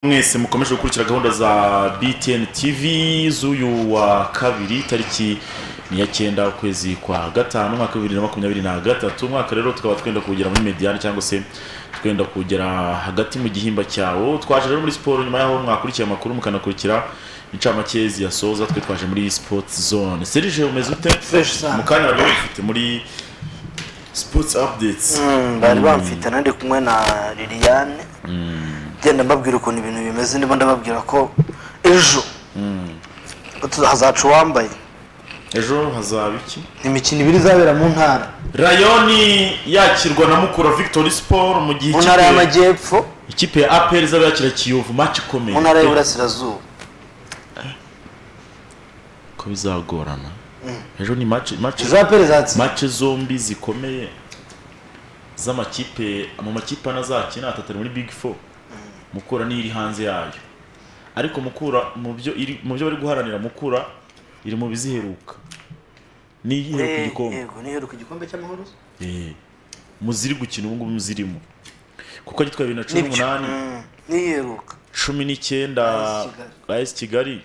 mwese mukomeje gukurikira gahunda za btn tv z'uyu wa kabiri tariki ni ya cyenda ukwezi kwa gatanu umwaka bibiri na makumyabiri na gatatu umwaka rero tukaba twenda kugera muri mediyani cyangwa se twenda kugera hagati mu gihimba cyawo twaje rero muri siporo nyuma y'aho mwakurikiye amakuru mukanakurikira incamake ziyasoza twe twaje muri sports zone serije umeze ute Fresh sana. mu kanya bari bafite muri sports updates Mm, bari bamfite nandi kumwe na liliane genda mbabwira ukuntu ibintu bimeze ndimo ndababwira ko ejo utu- hazaca uwambaye ejo hazaba iki imikino ibiri izabera mu ntara rayoni yakirwa na mukura victory sport mu gihe mu ntara ikipe- y'amajyepfo ikipe ya apr izaba yakira kiyovu match ikomeye mu ntara y'iburasirazuba ko bizagorana ejo ni match match jean perezansi match zombi zikomeye z'amakipe mu makipe ane azakina atatu ari muri big four mukura niyo iri hanze yayo ariko mukura mu byo iri- mu byo bari guharanira mukura iri mu biziheruka niyihera ku gikombe yego niheruka igikombe cy'amahoro Eh, muziri gukina ubu ngubu muzirimo kuko agitwaye bibiri na cumi Nibyo. n'umunani Mm, niheruka cumi n'icyenda as kigali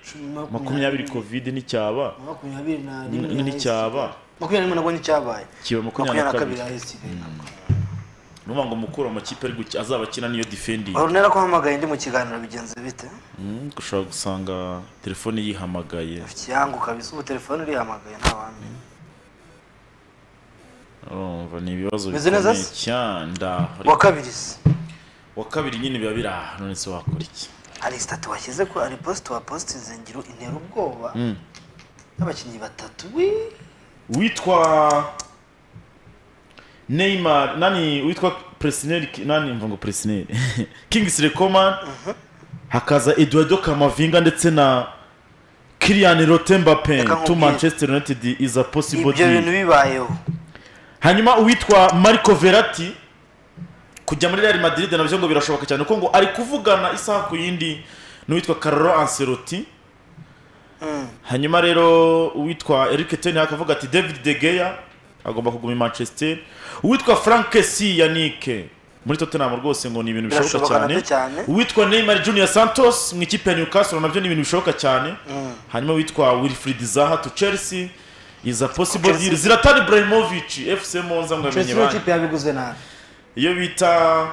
makumyabiri kovide nticyaba makumyabiri na N- nticyaba makumyabiri n'imwe nabwo nticyabaye kiba makumyabiri makumyabiri na na kabiri kabiri ahise ntabwo nuvuga ngo mukura amakipe ari guki- azaba akina niyo defending warunera ko uhamagaye ndi mu kiganiro bigenze bite Mm, ushobora gusanga telefone yihamagaye ikiyangu kabisa ubu telefone irihamagaye nta wamenya urumva ni ibibazo Umeze neza bikomeye cyane wa ndaho kabiri se wa kabiri nyine biba biri aha none se wakora iki hari sitati washyize ko ari posite wa posite izengiro intera ubwoba Mm. y'abakinnyi batatu wi witwa neymar nani witwa presineri nani mva ngo presineri kingsley recoman hakaza eduardo kamavinga ndetse na kirian rotembapen Reka to nkubwire. manchester united is a possible ibyo bintu deal bibayeho hanyuma uwitwa marco verati kujya muri real madrid nabyo ngo birashoboka cyane kuko ngo ari kuvugana isaha ku yindi n'uwitwa carlo ancelotti Mm. hanyuma rero uwitwa Eric Ten Hag akavuga ati David De Gea agomba kuguma i Manchester uwitwa Frank Kessie Yannick muri Tottenham rwose ngo ni ibintu bishoboka Birashoboka cyane nabyo cyane. uwitwa Neymar Junior Santos mu ikipe ya Newcastle nabyo ni ibintu bishoboka cyane Mm. hanyuma uwitwa Wilfried Zaha to Chelsea is a possible Chelsea. deal Zlatan Ibrahimovic FC Monza ngo yamenye Chelsea bande ikipe yabiguze nabi iyo bita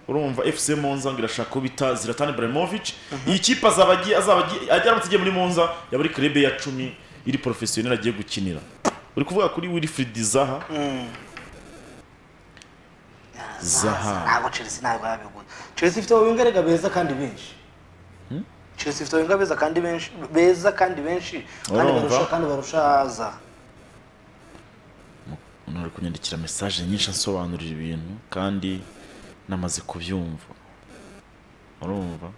urumva FC Monza ngo irashaka ko bita Zlatan Ibrahimovic iyi kipe azaba agiye azaba agiye ajya aramutse agiye muri Monza yaba ari club ya 10 iri professionnel agiye gukinira uri kuvuga kuri Wilfried Zaha Zaha ntabwo Chelsea ntabwo yabiguze Chelsea ifite abawingerega beza kandi benshi Chelsea ifite abawinga beza kandi benshi beza kandi benshi kandi Urumva? barusha kandi barusha za umuntu ari kunyandikira message nyinshi ansobanurira ibintu kandi namaze kubyumva urumva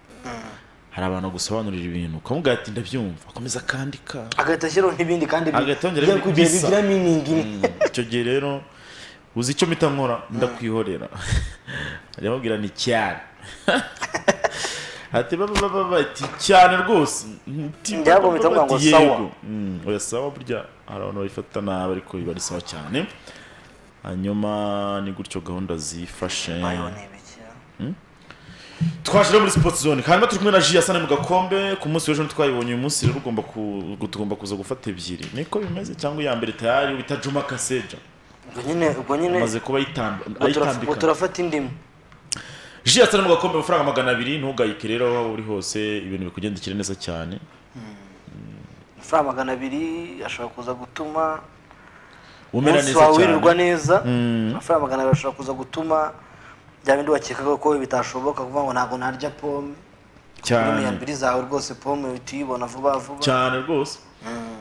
hari abantu gusobanurira ibintu ukamubwira ati ndabyumva akomeza akandika agahita ashyiraho n'ibindi kandi bi- Agahita yongeraho bijya kugira bisa. bigira meaning imwe icyo gihe rero uzi icyo mpita nkora ndakwihorera arababwira ni cyane ati baba baba bati cyane rwose Nti Njya baba kubita baba ngo bati sawa. yego. Mm, oya sawa burya hari abantu babifata nabi ariko biba ari sawa cyane hanyuma ni gutyo gahunda zifashe Bayo ni ibiki twaje rero muri sports zone hanyuma turi kumwe na Jiyasane mu gakombe ku munsi w'ejo ntitwayibonye uyu munsi rero ugomba ku- tugomba kuza gufata ebyiri niko bimeze cyangwa iya mbere tayari wita Juma Kaseja ubwo nyine ubwo nyine amaze kuba ayitamb- ubwo turaf- ubwo ayitambika turafata indimu ji yatsa mu gakombe amafaranga magana abiri ntugayike rero aho uri hose ibintu bikugendekere neza cyane amafaranga magana abiri ashobora kuza gutuma umera umunsi neza wawe cyane wirirwa neza amafaranga magana abiri ashobora kuza gutuma bya bindi wakekaga ko bitashoboka kuvuga ngo ntabwo narya pome miliyoni cyane ebyiri zawe rwose pome uhita uyibona vuba vuba cyane rwose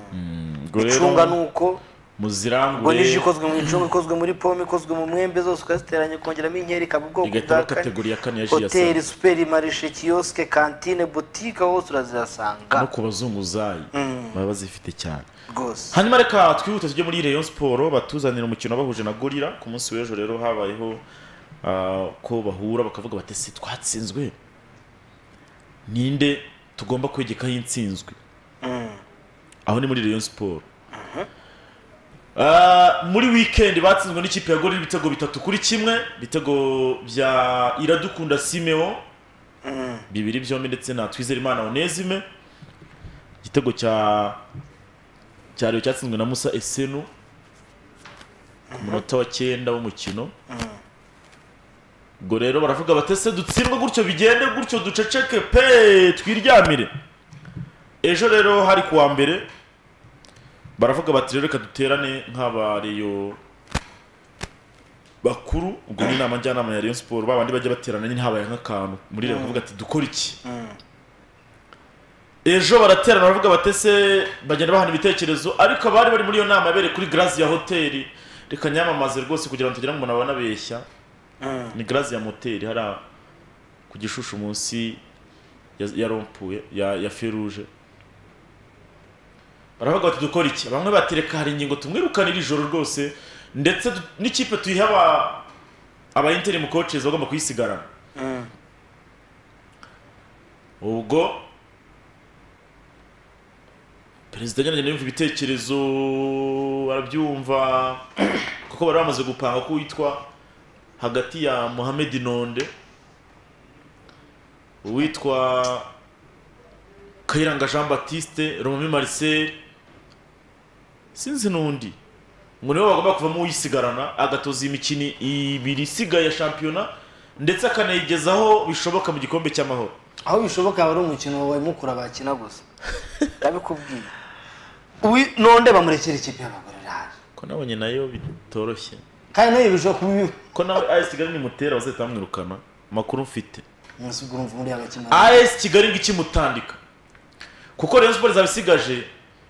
Mm, ubwo rero icunga ni uko ubwo muzirangure niji ikozwe mu icunga ikozwe muri pome ikozwe mu mwembe zose ukaziteranya ukongeramo inkeri ikaba ubwoko igahita bwa iba kane kategori ya kane ya ji yatsa hoteli superi marishe kiyosike kantine butike aho hose urazihasanga no ku bazunguzayi baba bazifite cyane rwose hanyuma reka twihute tujye muri Rayon Sport batuzanira umukino bahuje na Gorira ku munsi w'ejo rero habayeho ah, ko bahura bakavuga bati se twatsinzwe ninde tugomba kwegekaho intsinzwe aho ni muri Rayon Sport Ah, muri weekend batsinzwe n'ikipe ya Gorira ibitego bitatu kuri kimwe ibitego bya Iradukunda Simeo Mm. bibiri byombi ndetse na twizerimana onesime igitego cya cya Rayon cyatsinzwe na musa esenu ku munota wa cyenda w'umukino ubwo rero baravuga batese dutsindwe gutyo bigende gutyo duceceke pe twiryamire ejo rero hari kuwa mbere baravuga bati rero reka duterane nk'abareyo bakuru ubwo ni inama njyanama ya Rayon Sport babandi bajya baterana nyine habaye nk'akantu muri rero bakavuga ati dukora iki ejo baraterana baravuga batese bagenda bahana ibitekerezo ariko abari bari muri iyo nama yabereye kuri Grace ya hoteli reka nyamamaze rwose kugira ngo tugire ngo umuntu abanabeshya ni Grace ya moteri hariya ku gishushu munsi ya- ya rompuye ya ya feruje baravuga bati dukora iki bamwe batereka hari ingingo tumwirukanira ijoro rwose ndetse du- n'ikipe tuyiha aba aba interim coaches bagomba kuyisigarana ubwo perezida nyaragenda yumva ibitekerezo arabyumva kuko bari bamaze gupanga ko witwa hagati ya Mohamed Nonde uwitwa Kayiranga Jean Baptiste Romami Marcel sinzi n'undi ngo nibo bagomba kuvamo uyisigarana agatoza imikino ibiri isigaye ya shampiyona ndetse akanayigezaho bishoboka mu gikombe cy'amahoro aho bishoboka wari umukino wawe mukura bakina gusa ndabikubwiye uwi nonde bamurekera ikipe y'abagore irahari ko nabonye nayo bitoroshye kandi nayo bishobora kuba ibibi ko nawe AS Kigali nimutera bazahita bamwirukana amakuru mfite munsi ubwo urumva muri abakina AS Kigali ngo ikimutandika kuko Rayon Sports izaba isigaje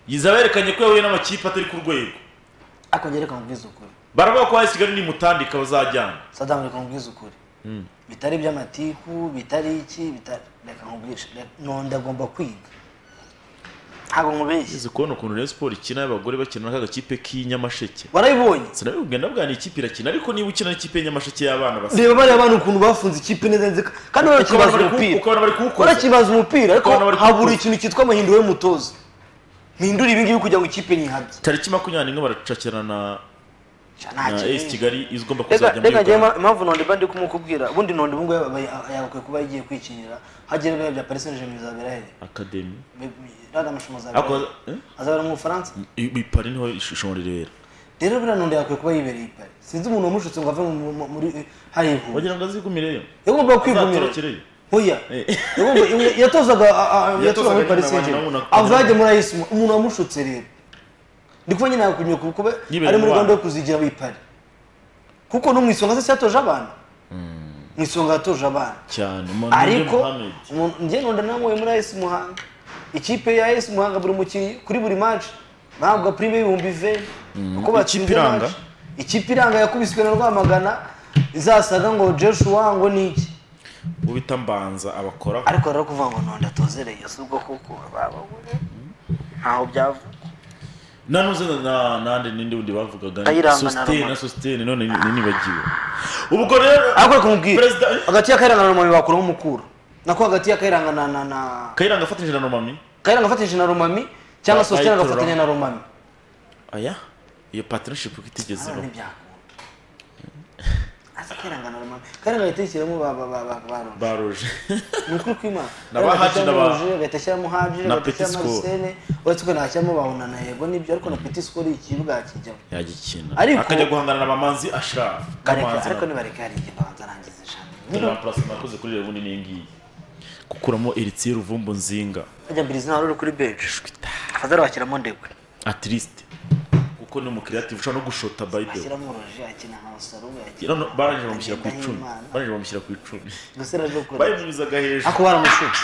izaba yerekanye ko yahuye n'amakipe atari ku rwego akongera reka nkubwize ukuri baravuga ko AS Kigali nimutandika bazajyana sadamu reka nkubwize ukuri bitari iby'amatiku bitari iki bitari reka nkubwishe nonde agomba kwiga ntabwo nkubeshye Uzi kubona ukuntu Rayon Sports ikina y'abagore bakina n'aka gakipe k'i Nyamasheke warabibonye sinabibwira ndabwira ni ikipe irakina ariko niba ukina n'ikipe y'i Nyamasheke y'abana basa reba bariya bana ukuntu bafunze ikipe neza nziza kandi ukabona barakibaza bari kuwu- umupira ukabona bari kuwukoza barakibaza umupira ariko Ukabona bari habura kuwukoza. ikintu cyitwa amahinduro y'umutoza mpindura ibi ngibi kugira ngo ikipe nyihabye tariki makumyabiri n'imwe baracakirana na nta na AS kintu Kigali izigomba reka kuzajya muri reka njyewe Uganda ima- impamvu nonde mba ndi kumukubwira ubundi nonde ubu ngubu yaba- yaba- yagakwiye kuba yagiye kwikinira hagera biba bya Paris Saint-Germain bizabera hehe Academy Bi- bi- rada amashumo azabera ariko hehe? azabera mu Bufaransa ipari niho ishobora ribera rero buriya nonde yakwiye kuba yibereye i Paris sinzi umuntu wamushutse ngo ave mu- mu- muri hariya ihuye wagira ngo azigumireyo yagombaga kwigumira azatorokereyo oya Eh. Yagomba- ya- yatozaga a- a- Yatozaga yatozaga muri nyine paris abantu saint germain urabona ko- avage muri ayisimu umuntu wamushutse rero ndi kuba nyine yakunyuye kuko kuba Yibereye ari muri mu bana. gahunda yo kuzigira muri pari kuko no mu isonga se yatoje abana mu isonga yatoje abana cyane umuntu ariko Mohamed. umuntu- njye nonda namuye muri ayisimu muhanga ikipe ya ayisimu muhanga buri mukinnyi kuri buri match bahabwa prime y'ibihumbi iveni kuko Ikipe iranga? match. ikipe iranga yakubiswe na rwamagana izasaga ngo joshua ngo ni iki ubu bita mbanza abakora ariko rero kuvuga ngo nonda tuzereye si ubwo kuko bababure ntaho byavuga nanuze na nande nindi wundi bavugaga ni Kayiranga na sustain Roma. na sustain none ni- nibagiwe ubwo rero ariko reka umubwire Perezida- hagati y'akayiranga na romami bakuraho umukura nako hagati y'akayiranga na na na kayiranga afatanyije na nomami kayiranga afatanyije na romami cyangwa Ba- sositera bayitorora. agafatanya na romami aya iyo partnership uko hano itigezeho ntibyakunda azi kayiranga na romami kayiranga ahita yishyiramo ba ba ba ba ba romami baroje ni ukuri kw'imana Na ba Haji na ba- agahita ashyiramo haji na agahita ashyiramo Petit Score. arisene uretse ko ntashyiramo bahona na yego nibyo ariko na peti sikoro ikibuga kijyamo yagikina Ariko- akajya guhangana na bamanzi ashirafu Areka- ariko nibareke hari igihe abanza arangiza ijambo nakoze kuri rebundi n'iyi ngiyi gukuramo eritiye ruvumbu nzinga Bajya mbiri izina wari uri kuri beje fadara washyiramo ndegwe atirisite kuko ni umukiriyativu ushobora no gushota bayidewo ashyiramo uruji akina nka wasarube akina none barangije bamushyira ku icumi Ndahimana. barangije bamushyira ku icumi gusa araje gukora bayimunyuzaga hejuru ako baramushutse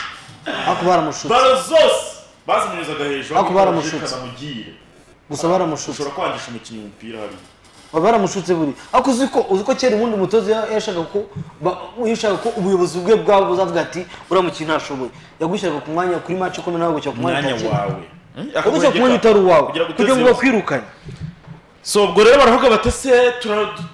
ako baramushutse baro zose bazimunyuzaga hejuru Ariko baramushutse. baramushutse gusa baramushutse ushobora kwangisha umukinnyi umupira hariya baba baramushutse buri ako uzi ko uzi ko kera ubundi umutoza ya- yashaka ko ba- yashaka ko ubuyobozi bwe bwabo buzavuga ati uriya mukinnyi ntashoboye yagushyiraga ku mwanya kuri match ikomeye nawe gushyira ku mwanya umwanya utakina. wawe yagushyira ku mwanya utari uwawe Kugira ngo kugira ngo uteze bakwirukane so ubwo rero baravuga batese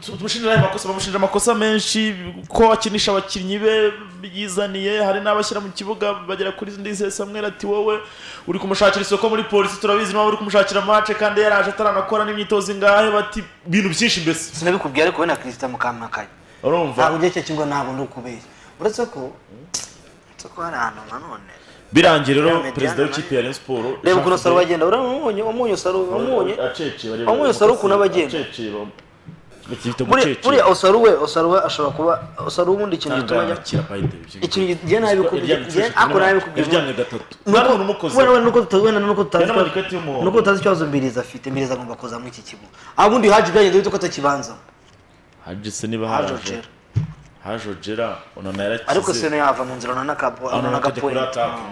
tumushinjira ayo makosa bamushinjira amakosa menshi ko akinisha abakinnyi be yizaniye hari n'abashyira mu kibuga bagera kuri ndizeye samuel ati wowe uri kumushakira isoko muri polisi turabizi niba uri kumushakira mace kandi yaraje ataranakora n'imyitozo ingahe bati ibintu byinshi mbese sinabikubwiye ariko we na kirisita mukamakanya urumva ntabwo ugiye cyo kibuga ntabwo ndi ukubeshya uretse ko uretse ko hari ahantu nanone birangiye rero Mediane perezida nayo. w'ikipe ya Rayon Sports reba ukuntu Jean saro Philippe- bagenda uramumunye wamunye saro wamunye aceceba reba wamunye saro ukuntu aba agenda. aceceba bifite buriya buriya osaro we osaro we ashobora kuba osaro ubundi ikintu gituma ajya ikintu gigiye nabi bikubwiye ako nabi bikubwiye iryamye gatatu ntabwo nuko umukoze wenda nuko tutazi wenda nuko tutazi Yari n'amariketi y'umuhondo. nuko tutazi ikibazo mbiriza afite mbiriza agomba kuza muri iki kigo aho ubundi haje byagenze bite ko atakibanzamo haje se niba haje haje ojera haje ojera onana yarakize ariko seno yava mu nzira onana ka onana onana ka akajya kuri point ataka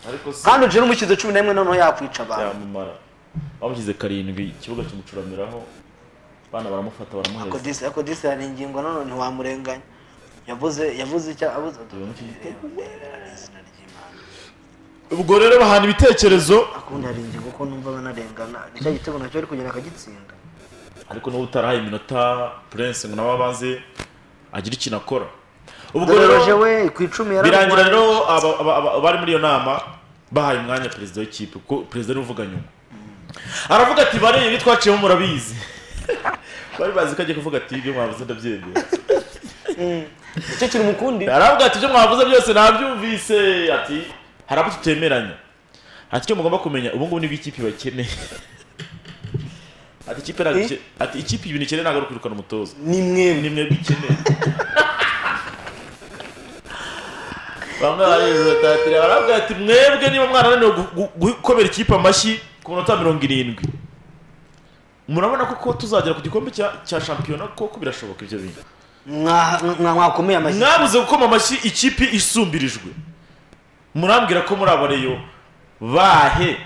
ariko se kandi ojera umushyize cumi n'imwe noneho yakwica abantu yamumara bamushyize karindwi ikibuga kimucuramiraho abana baramufata baramuheza akodisi akodisi hari ingingo nanone ntiwamurenganya yavuze yavuze icyo abuze izina ry'imana ubwo rero bahana ibitekerezo akundi hari ingingo ko numva banarengana nicyo gitego nacyo ari kugenda akagitsinda ariko n'ubu utarahaye iminota prince ngo nawe abanze agire ikintu akora ubwo doroje rero we ku icumi yari birangira arwaye. rero aba- aba- aba- abari muri iyo nama bahaye umwanya perezida w'ikipe kuko perezida ariwe uvuga nyuma aravuga ati bareye ibi twaciyemo murabizi bari bazi ko agiye kuvuga ati ibyo mwavuze ndabyemera nicyo kiri mukundi aravuga ati ibyo mwavuze byose nabyumvise ati hari abo tutemeranya ati icyo mugomba kumenya ubu ngubu nibwo ikipe bakeneye ati ikipe ntabwo ike- ati ikipe ibintu ikeneye ntabwo ari ukwirukana umutoza ni mwemwe ni mwebwe ikeneye bamwe barijutatira baravuga ati mwebwe niba mwarananiwe gu- gu- gukomera ikipe amashyi ku minota mirongo irindwi murabona ko ko tuzagera ku gikombe cya cya shampiyona koko birashoboka ibyo bintu Mwa- mwa- mwakomeye amashyi mwabuze gukoma amashyi ikipe isumbirijwe murambwira ko muri abo reyo bahe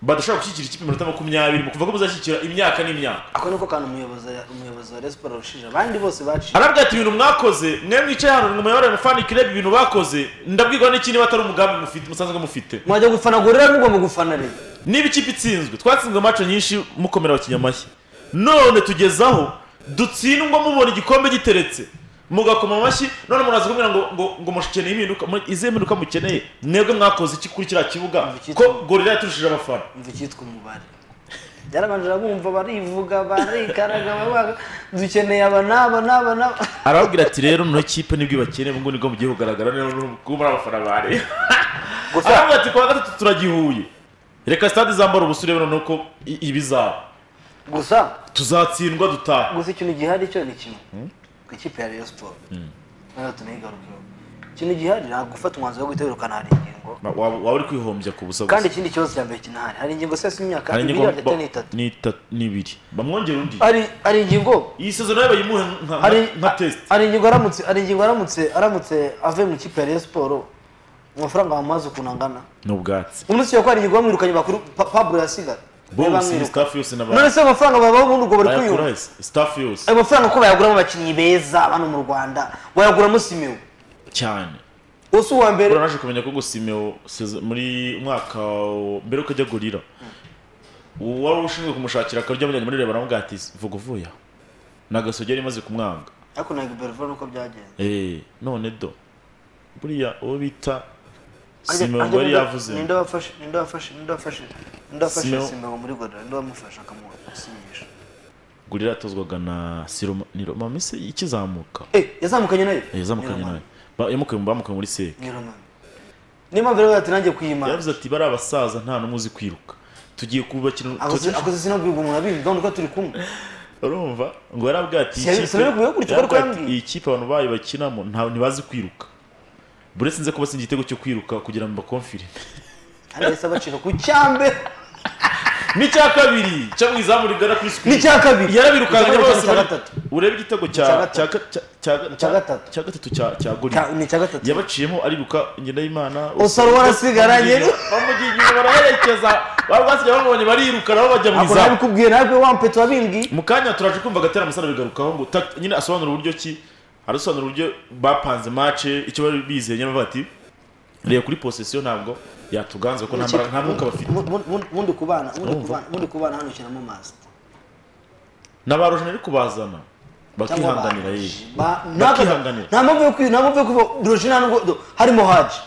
badashobora gushyigikira ikipe iminota makumyabiri mu kuvuga ko muzashyigikira imyaka n'imyaka ako niko kantu umuyobozi umuyobozi wa resiporo yarushije abandi bose baciye aravuga ati ibintu mwakoze mwe mwicaye hano ngo muyoborere mufanike urebe ibintu bakoze ndabwirwa n'iki niba atari umugambi mufite musanzwe mufite mwajya gufana gorera mugomba gufana rero niba ikipe itsinzwe twatsinzwe amaco nyinshi mukomera abakinnyi amashyi none tugezaho dutsindwa mubona igikombe giteretse mugakoma amashyi none muraza kumbwira ngo ngo ngo mushikeneye impinduka mu- izihe mpinduka mukeneye mwebwe mwakoze iki kuri kiriya kibuga ko gorira yaturushije abafana umva icyitwa umubare byarabanje bumva barivuga barikaraga babaga dukeneye aba n'aba n'aba n'aba arababwira ati rero noneho ikipe nibwo ibakeneye ubwo nibwo mugiye kugaragara rero kuko muri abafana bari gusa aravuga ati kuwa gatatu turagihuye reka stade izambara ubusa urebe noneho ko i- ibizaba gusa tuzatsindwa dutaha gusa ikintu gihari cyo ni kimwe ku ikipe ya Rayon Sports noneho tunayigarukeho ikintu gihari ntabwo gufata umwanzuro wo guhita wirukana hari ingingo Wa- waba waba uri kwihombya ku busa kandi gusa ikindi kibazo cya mbere kinahari hari ingingo sesa imyaka Hari ibiri ingingo- hagati ba- n'itatu ni itatu- ni ibiri bamwongera undi hari hari ingingo iyi sezono yabaye imuhe nka- hari nka- nka test hari ingingo aramutse hari ingingo aramutse aramutse avuye mu ikipe ya Rayon Sports amafaranga bamuhaza ukuntu angana ni ubwatsi umunsi wa kwari ingingo bamwirukanye bakuru Pa- Pablo yasigara bose bamwiruka staff yose none n'abantu se amafaranga babaho ubundi ubwo bari kuyumva bayakura staff yose ayo mafaranga ko bayaguramo abakinnyi beza hano mu rwanda wayaguramo simewe cyane uwo si uwa mbere buriya naje kumenya ko gusimeo muri umwaka wa- mbere yuko ajya gorira uwari ushinzwe kumushakira akaryo amujyanye muri reba nawe ati vuga uvuye aho nagasogera imaze kumwanga ariko na Gilbert nuko byagenze Eh, none do buriya uwo bita Ajya- simeo ajya yari ninde- yavuze ninde wafashe ninde wafashe ninde wafashe ninde wafashe Simeone. simeo muri gorira ninde wamufashe akamusinyisha gurira yatozwaga na siroma ni roma mese ikizamuka eh yazamukanye nayo Eh, yazamukanye nawe Ba- yamukuye bamukuye muri seke ni romani niyo mpamvu rero yatangiye kuyimana yavuze ati bari abasaza nta n'umwe uzi kwiruka tugiye kubakira akoze tugiye- akoze sinabwirwa umuntu abimva nuko turi kumwe urumva ngo yarabwira ati Si- si yarabwiwe gutyo, yarabwiwe ariko ati, yambwiye. iyi kipe abantu bayo bakinamo nta ntibazi kwiruka buri wese nze ko batsinze igitego cyo kwiruka kugira ngo bakomfire kandi yahise abacika ku cyambere n'icya kabiri cyo mu izamu rigana kuri sikuru n'icya kabiri yarabirukanye Icya kabiri bose cya bari- gatatu urebe igitego cya Icya gatatu. cya ga- cya- cya- Icya gatatu. cya gatatu cya cya gorira Cya- ni icya gatatu yabaciyemo ariruka ngendahimana Osaro warasigaranye. bamugiye inyuma baraherekeza baba basigaye bamubonye bariruka nabo bajya mu ako izamu nabikubwiye nawe wampeta wabimbwiye mu kanya turaje kumva agatera amusana bigarukaho ngo ta- nyine asobanura uburyo ki arasobanura uburyo bapanze mace icyo bari bizeye nyine bavuga ati reba kuri posesiyo ntabwo yatuganze kuko nta mbaraga nta mwuka bafite Mu- mu- mu- mundi kubana mundi Urumva? kubana mundi kubana hano ushyiramo masita n'abarojana ari kubazana bakihanganira baje. yewe Ba- Bakihanganira. nta mpamvu yo kwi- nta mpamvu yo kuba roje nta nubwo do- harimo haji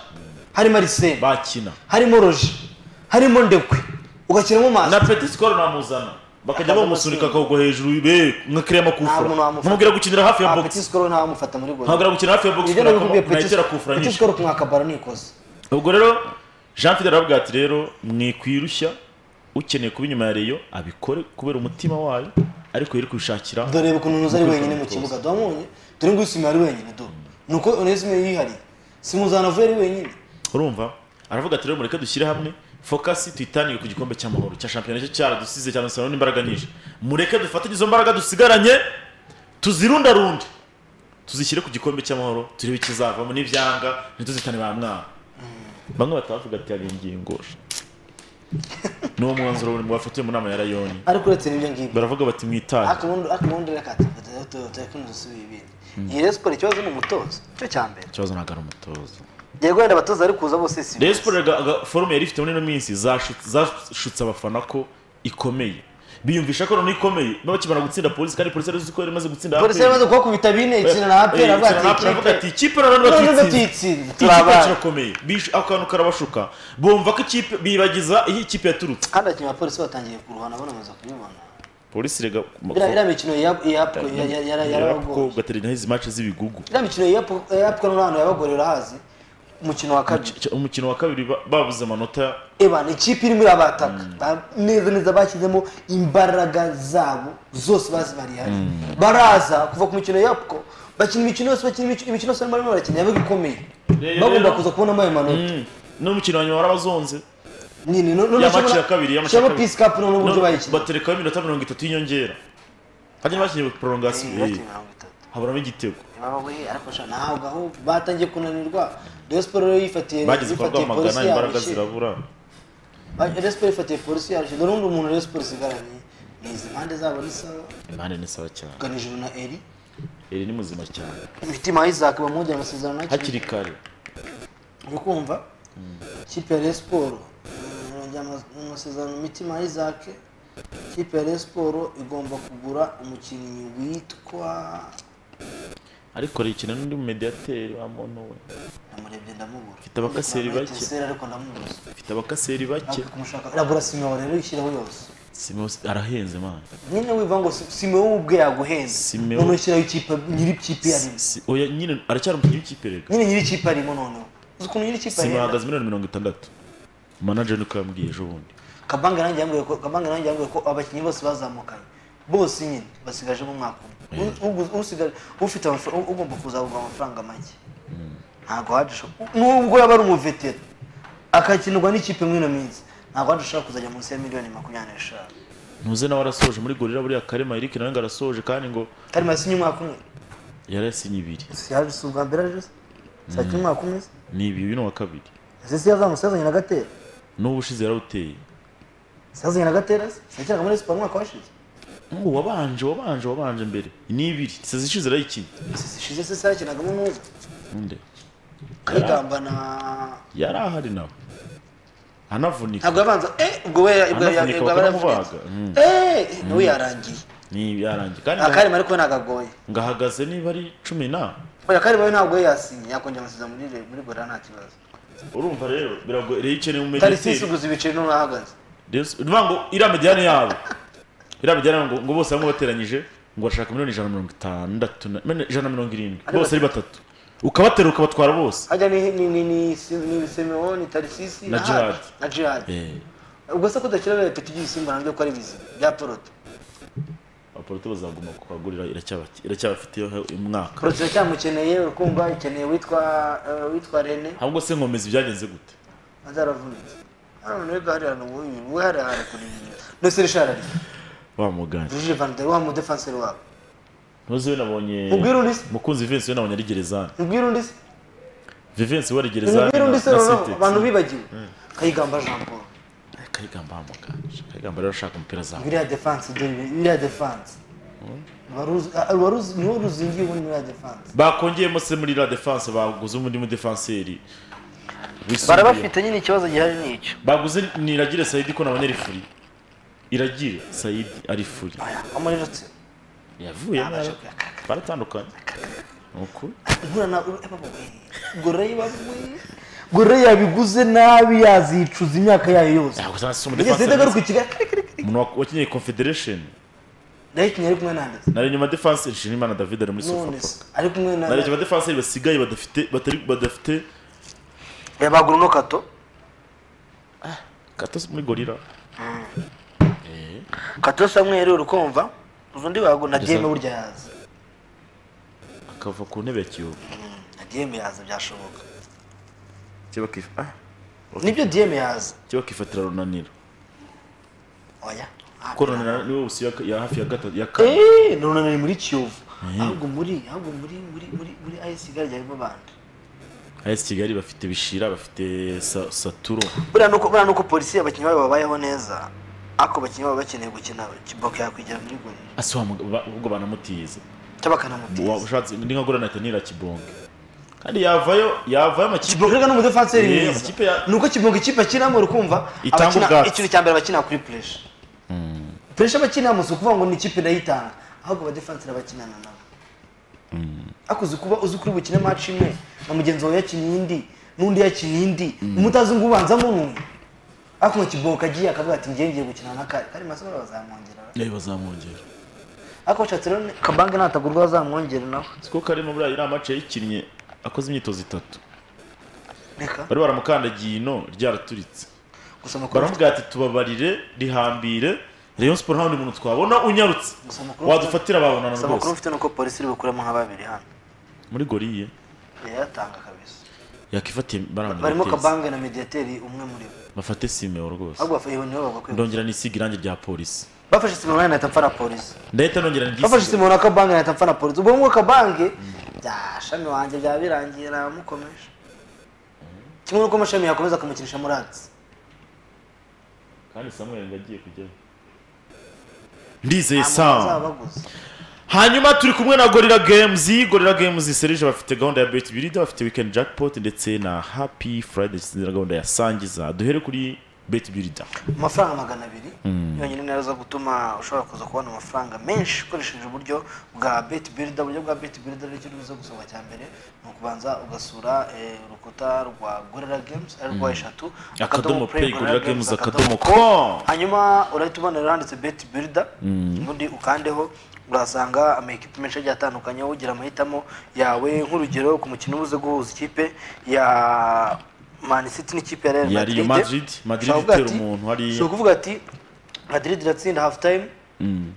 harimo arisene bakina harimo roje harimo ndekwe ugashyiramo na masita petit skol namuzana bakajya bamusunika akagwa hejuru be nka kiriya makufura Nta muntu wamufata. nkamubwira gukinira hafi ya Ah, box petit score nta wamufata muri goal nkabwira gukinira hafi ya box ibyo nabikubwiye nta petit yitera kufura petit nyinshi score ku mwakabara nikoze ubwo rero jean fidel aravuga ati rero mwikwirushya ukeneye kuba inyuma ya reyo abikore kubera umutima wayo ariko yari kubishakira dore ukuntu nuza ari Ukuri wenyine mu kumwitoza. kibuga twamubonye dore ngo isima ari wenyine do nuko onesime yihariye simuzanavuye ari wenyine urumva aravuga ati rero mureke dushyire hamwe fokasi tuyitanire ku gikombe cy'amahoro cya shampiyona cyo cyaradusize cyane cyane n'imbaraga nyinshi mureke dufatanye izo mbaraga dusigaranye tuzirundarunde tuzishyire ku gikombe cy'amahoro turebe ikizavamo n'ibyanga ntituzitane ba mwana bamwe batavuga ati hari ingingo niwo mwanzuro wafatiwe mu nama ya rayoni ariko uretse n'ibyo ngibyo baravuga bati mwitahe akamundi reka tuyakundusubiye ibindi iyi rero siporo ikibazo ni umutoza cyo cya mbere ikibazo ntabwo ari umutoza yego wenda abatoza bari kuza bose si Rayon Sports aga- aga- forume yari ifite muri ino minsi zashu- zashutse abafana ko ikomeye biyumvisha ko noneho ikomeye baba bakimara gutsinda polisi kandi polisi yari izi ko yari imaze gutsinda polisi yamaze kubakubita bine ikina na apera Eh, ikina na APR, avuga ati ikipe na none none batuyitsinze batuyitsinze, ikipe yacu turabaye." irakomeye Bish- ako kantu karabashuka bumva ko ikipe bibagiza iyo ikipe yaturutse kandi abakinnyi ba polisi batangiye kuruhana banamaze kubibona polisi rega Iriya- iriya mikino ya- ya- ya- ya- ya- yarabagoye ugaterera izi mace z'ibigugu iriya mikino yapfuka n'abantu yabagore urahazi umukino wa kabiri Ch- umukino wa kabiri ba- babuze amanota eba ni ikipe irimo irabataka Ba- neza neza bashyizemo imbaraga zabo zose bazibari hari baraza kuva ku mikino yapfuko bakina imikino yose bakina imikino imikino yose barimo barakina yabaga ikomeye Rero- bagomba kuza kubonamo ayo manota Mm. n'umukino wa nyuma warabazonze nini ya maci ya kabiri ya maci ya shyiramo kabiri pisi kapu noneho uburyo No, bayikina baterekaho iminota mirongo itatu y'inyongera hajya bakinye Eh, porongasiyo bakina mirongo itatu. haburamo igitego Baba we, ariko sha ntabwo aho batangiye kunanirwa Rayon Sports rero yifatiye bageze kwa yifatiye polisi rwamagana imbaraga yarushe. zirabura Ba- Rayon Sports yifatiye polisi yarushe dore undi umuntu Rayon Sports isigaranye ni izi mpande zabo ni sawa impande ni sawa cyane ganijuru na eri iri ni muzima cyane imitima y'Isaac bamwongera amasezerano hakiri hakiri kare uri kumva ikipe ya Rayon Sports mm, bamwongera amas- amasezerano imitima y'Isaac ikipe ya Rayon Sports igomba kugura umukinnyi witwa ariko rikina n'undi mumediyateri wa mono we namurebye ndamubura Mfite abakaseri Ndamwita bake. Etincelle, ariko ndamubuze afite abakaseri bake Ake kumushaka iragura Simeon rero yishyiraho yose Simos arahenze man nyine wiva ngo Si- Simeon ubwe yaguhenze Simeon. none ushyiraho ikipe nyiri ikipe arimo Si- oya nyine aracyari umukinnyi w'ikipe rega nyine nyiri ikipe arimo noneho uzi ukuntu nyiri ikipe sima ahenda ahagaze miliyoni mirongo itandatu manager niko yambwiye ejo bundi kabanga nanjye yambwiye ko kabanga nanjye yambwiye ko abakinnyi bose bazamukanye bose nyine basigajemo umwaka umwe U- ugu- usigaje ufite amafaranga u- ugomba kuzagurwa amafaranga make ntabwo hadusha nubwo yaba ari umuvetera akakinirwa n'ikipe muri ino minsi ntabwo hadusha kuzajya munsi ya miliyoni makumyabiri n'eshanu ntuze nawe arasoje muri gorira buriya karema eric nawe ngo arasoje kandi ngo kandi masinye umwaka umwe yari yasinye ibiri yaje si ubwa mbere aje se sakina umwaka umwe se ni ibiri uyu ni uwa kabiri ese si yazamutse yazanye na gatera n'ubu ushize yarawuteye se yazanye na gatera se yakinaga muri siporo umwaka washize ngo wabanje wabanje wabanje mbere ni ibiri sezi ishize arayikinnye se zishize se se yakinagamo n'ubu nde kayigamba na yari ahari nawe anavunika ntabwo yabanza eh ubwo we ubwo anavunika bakamubaga yaravunitse Mm, eh nawe yarangiye ni yarangiye kandi akarima ariko we nagagoye ngahagaze niba ari cumi na oya akarima we ntabwo we yasinye yakongera amasezerano muri Re- muri gorira nta kibazo urumva rero biragoye rero ikeneye umumediyateri tarisisi uguze ibiceri n'ubu ahagaze niba ngo iriya mediyane yabo iriya mediyane ngo ngo bose bamwe bateranyije ngo bashaka miliyoni ijana na mirongo itandatu na mene- ijana na mirongo irindwi Ari bose ari batatu ukabatera ukabatwara bose hajya ni ni ni ni ni Simeon tarisisi Na Gerard. na Gerard Eh, ubwo se kudakira bibaye peti by'ibisimba nabyo ko ari bizima bya torota abapolisi bazaguma kuhagurira iracyabaki- iracyabafiteho umwaka porotira cyamukeneye urukumva ikeneye witwa eh, witwa rene ahubwo se nkomeza ibyagenze gute azaravunitse hano nibwo hariya ni ububi we hariya hari kurimenya ndetse rishara ari wa mugani juje vandere wa mudefanseri wabo ntuzi we nabonye Mubwire undi se. mukunzi vivensi we nabonye ari gerezani mubwire undi se vivensi we ari gerezani mubwire na- undi se na noneho Sintex. abantu bibagiwe kayigamba jean paul Eh, kayigamba wa mugani kayigamba rero ashaka umupira zawe biriya defanse dore biriya defanse niwe ruzingiye ubundi muri ya defanse bakongeyemo se muri la defanse baguze undi mudefanseri wisumbuye. nyine ikibazo gihari n'icyo baguze niragire sayidi ko nabonye ari furi iragire sayidi ari furi amurerutse yavuyemo Ntabasha yari- kuyakaka. baratandukanye ni ukuri nkura na goreye babuwe goreye yabiguze nabi yazicuza imyaka yayo yose yaguze na se igeze umudefanse ndagaruka i kigali kare kare kare umuntu wakinye confederation ndayikinnye ari kumwe n'anditse nari nyuma defense nshimimana david ari muri sofa none se ari kumwe nari nyuma na defense basigaye badafite batari badafite yabagura uno kato katose muri gorira kato samweri uri kumva uzi undi wagura na Ndetse- diyeme burya yaza akava ku ntebe ya kiyovu na diyeme yaza byashoboka kiba akif- ah, nibyo diyeme yaza kiba akifatira runanira oya kuko runanira niwe busi ya- ya hafi ya gatatu ya kane eee none ni muri kiyovu ahubwo muri ahubwo muri muri muri muri ayesi gari rya rubanda AS Kigali bafite bishira bafite Sa- Saturo buriya nuko buriya nuko polisi abakinnyi babo babayeho neza ariko abakinnyi babo bakeneye gukina kiboka yakwigira muri gorira ase wa mugabo- ba- ubwo banamutiza cyangwa bakanamutiza Wa- ushatse ndi nka gorana tanira kibonge kandi yavayo yavayo amakipe kibonga ni umudefanseri Yeah, mwiza amakipe ya- ni uko kibonga ikipe akinamo urukumva Itanga abakina- ubwatsi. ikintu cya mbere bakina kuri puresha puresha bakinamo si ukuvuga ngo ni ikipe nayo itanga ahubwo abadefanseri bakinana nabo ariko uzi kuba uzi kuri bukine maci imwe na mugenzi wawe yakinnye indi n'undi yakinnye indi umutazi ngo ubanzamo n'umwe ariko ngo kibonga agiye akavuga ati ngiye ngiye gukina na kare kare masomo bazamwongerera nayo bazamwongera ariko bashatse rero ni- kabange natagurwa bazamwongere nawe siko karimo buriya iriya mace yayikinnye akoze imyitozo itatu reka bari baramukandagiye ino ryaraturitse gusa amakuru baramubwira ati tubabarire rihambire Rayon Sport nta wundi muntu twabona unyarutse Gusa amakuru- wadufatira babonana gusa amakuru rwose mfite ni uko polisi iri bukuremo nka babiri hano muri goriye yayatanga kabisa yakifatiye barimo baramubwira kabange na mediyateri umwe muri bo bafate simeo rwose ahubwo bafashe nibo bagakwiye ndongera nisiga irangi rya polisi bafashe simon nahita mpfa na polisi ndahita nongera bafashe nisiga simon na kabange nahita mpfa na polisi ubwo ngubu kabange bya shami wanjye byaba birangiye aramukomeje kimwe n'uko amashami yakomeza akamukinisha muratsi kandi samuel ngo agiye kujyayo ndizeye samu azabaguza hanyuma turi kumwe na gorira games gorira games serije bafite gahunda ya bet birida bafite weekend jackpot ndetse na happy friday ndetse na gahunda ya sangiza duhere kuri bet birida amafaranga magana abiri yonyine niyo aza gutuma ushobora kuza kubona amafaranga menshi ukoresheje uburyo bwa beti birida uburyo bwa beti birida rero icyo uza gusaba cya mbere ni ukubanza ugasura eh, urukuta rwa gorira games ari rwa eshatu akadomo play gorira games akadomo com. com hanyuma urahita ubonera handitse beti birida ubundi ukandeho urahasanga amakipe menshi agiye atandukanye wowe ugira amahitamo yawe nk'urugero ku mukino uba uzi guhuza ikipe ya Man City n'ikipe ya Real Ya Real Madrid, Madrid Ushobora kuvuga itera ati- umuntu hariya. ushobora kuvuga ati Madrid iratsinda half time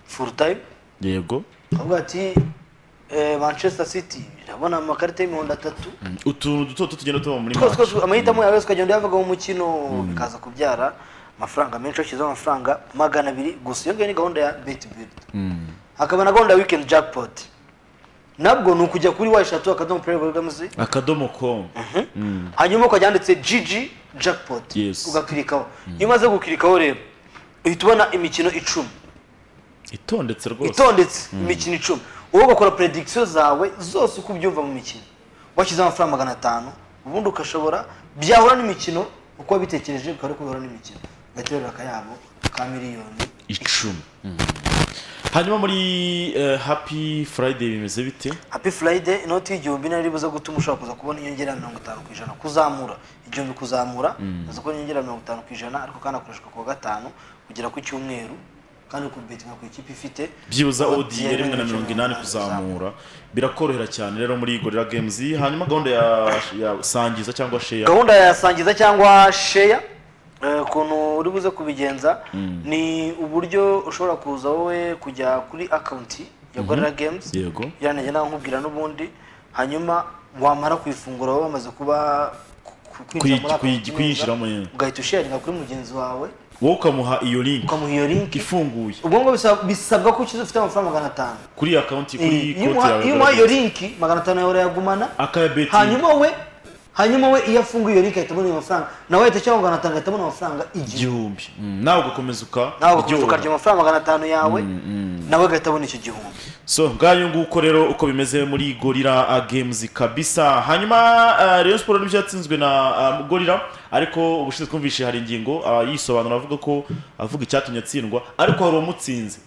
full time yego ukavuga ati eh, Manchester City irabona amakarita y'imihondo atatu Mm, utuntu duto duto tugenda tuba muri twose match twose amahitamo yawe yose ukagenda uyavuga mu mukino bikaza kubyara amafaranga menshi washyizeho amafaranga magana abiri gusa iyo ngiyo ni gahunda ya beti birida hakaba na gahunda ya wikendi jakipoti nabwo ni ukujya kuri wayishatu akadomo pureyi borogamuzi akadomo com hanyuma ukajya handitse jiji jakipoti Yes. ugakirikaho iyo umaze gukirikaho rero uhita ubona imikino icumi itondetse rwose itondetse imikino icumi wowe ugakora predikisiyo zawe zose uko ubyumva mu mikino washyize amafaranga magana atanu ubundi ukashobora byahura n'imikino uko wabitekereje bikaba ari uko bihura n'imikino ugaterura akayabo ka miliyoni icumi Mm. hanyuma muri eh, happy friday bimeze bite happy friday inoti y'igihumbi nayo ribuze gutuma ushobora kuza kubona inyongera ya mirongo itanu ku ijana kuzamura igihumbi kuzamura uza kubona inyongera ya mirongo itanu ku ijana ariko kandi akoreshwa ku wa gatanu kugera ku cyumweru kandi ukubetinga ku ikipe ifite byibuza Odi odiye rimwe na mirongo inani kuzamura birakorohera cyane rero muri gorira games hanyuma gahunda ya, ya sangiza cyangwa sheya gahunda ya sangiza cyangwa sheya eh, ukuntu uri buze kubigenza ni uburyo ushobora kuza wowe kujya kuri akawunti ya gorira games yego yanajya nawe nkubwira n'ubundi hanyuma wamara kuyifungura wowe wamaze kuba ku- ku- kwinjira muri Kuyi- account kuyi- kuyinjiramo nyine. neza, ugahita usharinga kuri mugenzi wawe wowe ukamuha iyo link ukamuha iyo link ifunguye ubwo ngubwo bisaba- bisabwa ko ukiza ufite amafaranga magana atanu kuri akawunti kuri Eh, iyo konti umuha- yawe iyo umuha iyo link magana atanu yawe urayagumana akabetingi hanyuma we hanyuma we iyo afunguye iyo link ahita abona ayo mafaranga nawe ahita cyangwa magana atanu ahita abona amafaranga igihumbi igihumbi Mm, nawe ugakomeza uka nawe ugakomeza uryoherwa. ukarya amafaranga magana atanu yawe nawe agahita abona icyo gihumbi so ngayo nguko rero uko bimeze muri gorira uh, games kabisa hanyuma uh, rayon sport nibyo yatsinzwe na uh, gorira ariko ubushize twumvishe hari ingingo uh, yisobanura avuga ko avuga icyatumye atsindwa ariko hari uwamutsinze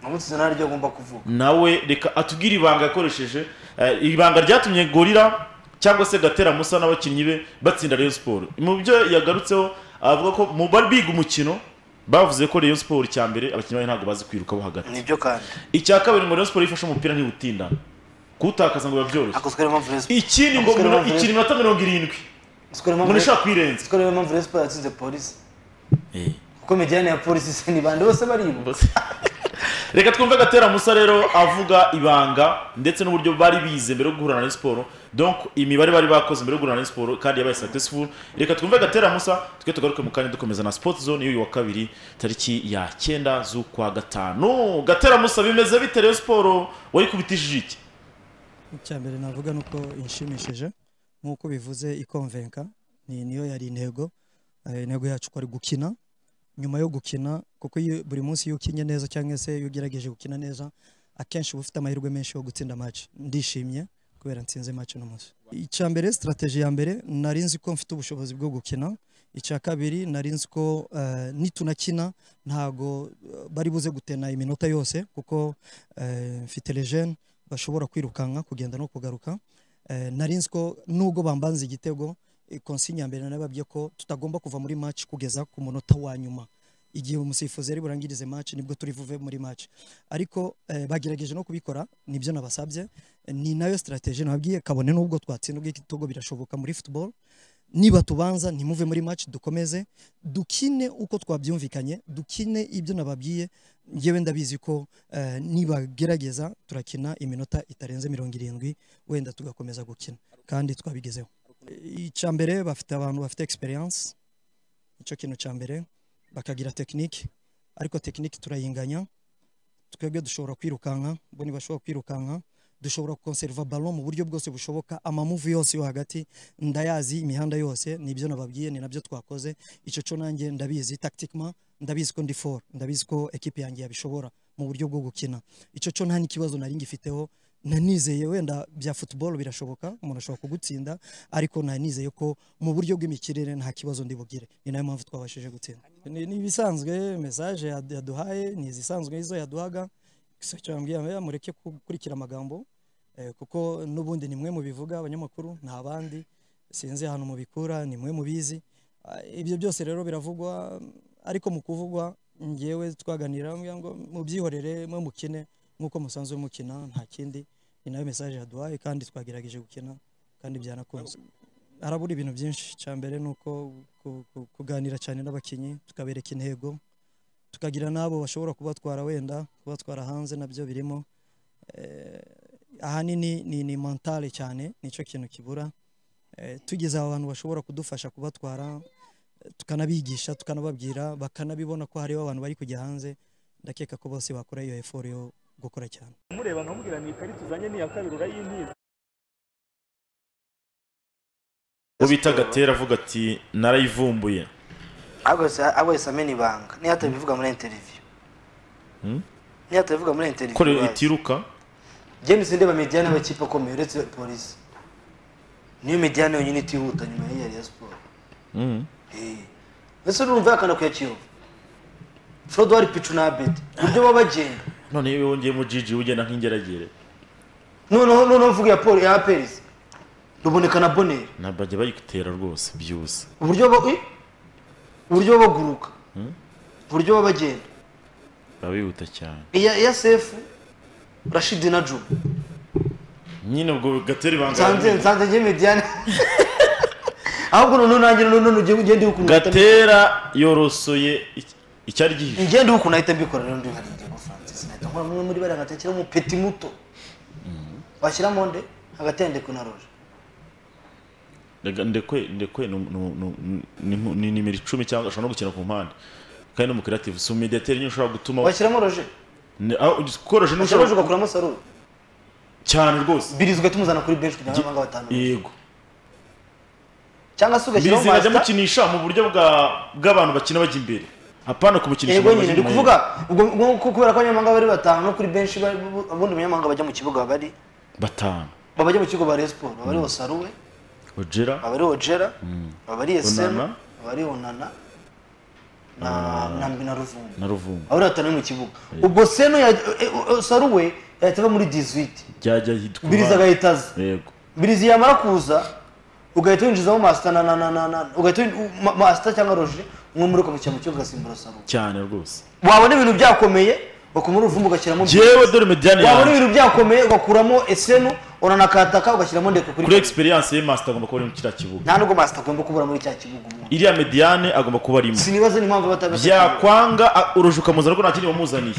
umunsi nawe ryo agomba kuvuga nawe reka atubwire ibanga yakoresheje uh, ibanga ryatumye gorira cyangwa se gatera musa n'abakinnyi be batsinda rayon sport mu byo yagarutseho avuga ko mu bari biga umukino bavuze ko Rayon Sport icya mbere abakinnyi bayo ntabwo bazi kwirukaho hagati nibyo kandi icya kabiri ngo Rayon Sport iyo ifashe umupira ntibutindana kuwutakaza ngo biba byoroshye ako twere mpamvu respo ikindi ngo Ako twere mino- mpamvu ikindi minota mirongo irindwi twere umuntu mpamvu ushaka kwirenza twere mpamvu respo yatsinze polisi kuko mediyane ya polisi se ni bande bose baribo reka twumve agatera musa rero avuga ibanga ndetse n'uburyo bari bize mbere yo guhura na siporo donc imibare bari bakoze mbere yo guhura na siporo kandi yabaye successful reka twumve agatera musa twe tugaruke mu kanya dukomeza na sport zone y'uyu wa kabiri tariki ya cyenda z'ukwa gatanu gatera musa bimeze bite rero siporo wayikubitishije iki icya mbere navuga ni uko inshimishije nk'uko bivuze ikonvenka ni niyo yari intego Eh, intego yacu kwari gukina nyuma yo gukina kuko iyo- buri munsi iyo ukinnye neza cyangwa se iyo ugerageje gukina neza akenshi uba ufite amahirwe menshi yo gutsinda match ndishimye kubera nsinze match uno munsi icya mbere strategy ya mbere nari nzi ko mfite ubushobozi bwo gukina icya kabiri nari nzi ko eh, nitunakina ntago eh, bari buze gutena iminota yose kuko eh, mfite legene bashobora kwirukanka kugenda no kugaruka Eh, nari nzi ko nubwo bambanze igitego eh, konsinya ya mbere nababwiye ko tutagomba kuva muri match kugeza ku munota wa nyuma igihe umusifuzi yari burangirize match nibwo turi buve muri match ariko eh, bagerageje no kubikora nibyo nabasabye Eh, ni nayo strategy nababwiye kabone nubwo twatsinda igitego birashoboka muri football niba tubanza ntimuve muri match dukomeze dukine uko twabyumvikanye dukine ibyo nababwiye ngewe ndabizi ko eh, nibagerageza turakina iminota itarenze mirongo irindwi wenda tugakomeza gukina kandi twabigezeho icya mbere bafite abantu bafite experience icyo kintu cya mbere bakagira tekinike ariko tekinike turayinganya twebwe dushobora kwirukanka bo ntibashobora kwirukanka dushobora konseriva ballon mu buryo bwose bushoboka amamuvu yose yo hagati ndayazi imihanda yose nibyo nababwiye ni nabyo twakoze icyo cyo nanjye ndabizi tactiquement ndabizi ko ndi for ndabizi ko ekipi yanjye yabishobora mu buryo bwo gukina icyo cyo nta n'ikibazo nari ngifiteho nanizeye wenda bya football birashoboka umuntu ashobora kugutsinda ariko nanizeye ko mu buryo bw'imikirere nta kibazo ndi bugire ni nayo mpamvu twabashije gutsinda ni ni ibisanzwe message yad- yaduhaye ni izisanzwe izo yaduhaga gusa icyo yambwiye yambwiye, mureke gukurikira amagambo eh, kuko n'ubundi ni mwe mubivuga abanyamakuru nta bandi sinzi ahantu mubikura ni mwe mubizi Ah, ibyo byose rero biravugwa mm, ariko mu kuvugwa ngewe twaganira mbwira ngo mubyihorere mwe mukine nk'uko musanzwe mukina nta kindi ni nayo message yaduhaye kandi twagerageje gukina kandi byanakunze harabura ibintu byinshi icya mbere ni uko ku- ku- kuganira cyane n'abakinnyi tukabereka intego tukagira n'abo bashobora kubatwara wenda kubatwara hanze nabyo birimo Eh, ahanini ni ni mentale cyane nicyo kintu kibura Eh, tugize aba bantu bashobora kudufasha kubatwara eh, tukanabigisha tukanababwira bakanabibona ko hariho abantu bari kujya hanze ndakeka ko bose bakora iyo effort yo gukora cyane mureba nkamubwira ni ikarita uzanye ni iya kabiri urayintiza uwo bita gatera avuga ati narayivumbuye ahubwo yahise- ahubwo yahise amena ibanga niyo atabivuga muri interview Hmm? niyo atabivuga muri interview ko rero ibaye. itiruka Jane sinde ba mediane abakipe akomeye uretse polisi niyo mediane yonyine itihuta nyuma y'iyi ya Rayon Sport Mm. Eh. ese urumva yakana kuya Kiyovu Frodouard Pichu na Abed uburyo baba bagenda none iyo wongeyemo jiji ugenda nk'ingeragere noneho noneho mvuga iya Poli ya Aperizi ruboneka na Bonera ntabwo bajya bayigutera rwose byose uburyo ba eh? uburyo baba baguruka uburyo baba bagenda baba bihuta cyane iya iya sefu Rashid na Juma nyine ubwo gatera ibanga nsanze nsanze njye mediane ahubwo noneho nanjye noneho ugende ugende ukuntu gatera yorosoye iki- icyari gihishe ngende ukuntu nahita mbikora rero ndi nkarinda ngo Francis nahita nkora mwe muri bariya gatakiramo peti muto washyiramo nde hagati ya ndekwe na roje Rega ndekwe ndekwe ni- ni- ni- ni- ni nimero icumi cyangwa ashobora no gukina ku mpande kandi no mu creative si umediateri nyine ushobora gutuma washyiramo roje ni- aho ugi- koroje washyira roje n'ushobora ugakuramo saruru cyane rwose birizi ugahita umuzana kuri benshi kugira ngo abanga batanu yego cyangwa se ugashyiramo bizinga ajya masita mukinisha mu buryo bwa bw'abantu bakina bajya imbere apana kumukinisha yego ngo nyine bajye ndi inyuma kuvuga ubwo ubwo ko- kubera ko abanyamahanga bari batanu kuri benshi bari- ubundi umunyamahanga bajya mu kibuga bari ye. batanu babajya mu kigo ba resiporo baba ari osaruwe ojera baba ari ojera baba ari esemu Onana. baba ari onana na na mbi na ruvumbu na ruvumbu abari batanu mu kibuga ubwo seno ya eh, eh, saruwe yahita ava muri 18 byajya hitwa birizi abana. agahita aza yego birizi yamara kuza ugahita winjizamo masita na na na na na ugahita win- ma- masita cyangwa roje mwumuruka mu cyambu ugasimbura saro cyane rwose wabona ibintu byakomeye bakumura uruvumbu ugashyiramo yewe dore mediyani wabona yawe ibintu byakomeye ugakuramo esenu uranakataka ugashyiramo ndeka kuri kuri egisperiyanse ye masita agomba kuba ari muri kiriya kibuga nta nubwo masita agomba kubura muri cya kibuga umuntu iriya mediyane agomba kuba arimo sinibaza n'impamvu batabasha byakwanga a- urujijo ukamuzana ariko nta kindi wamuzaniye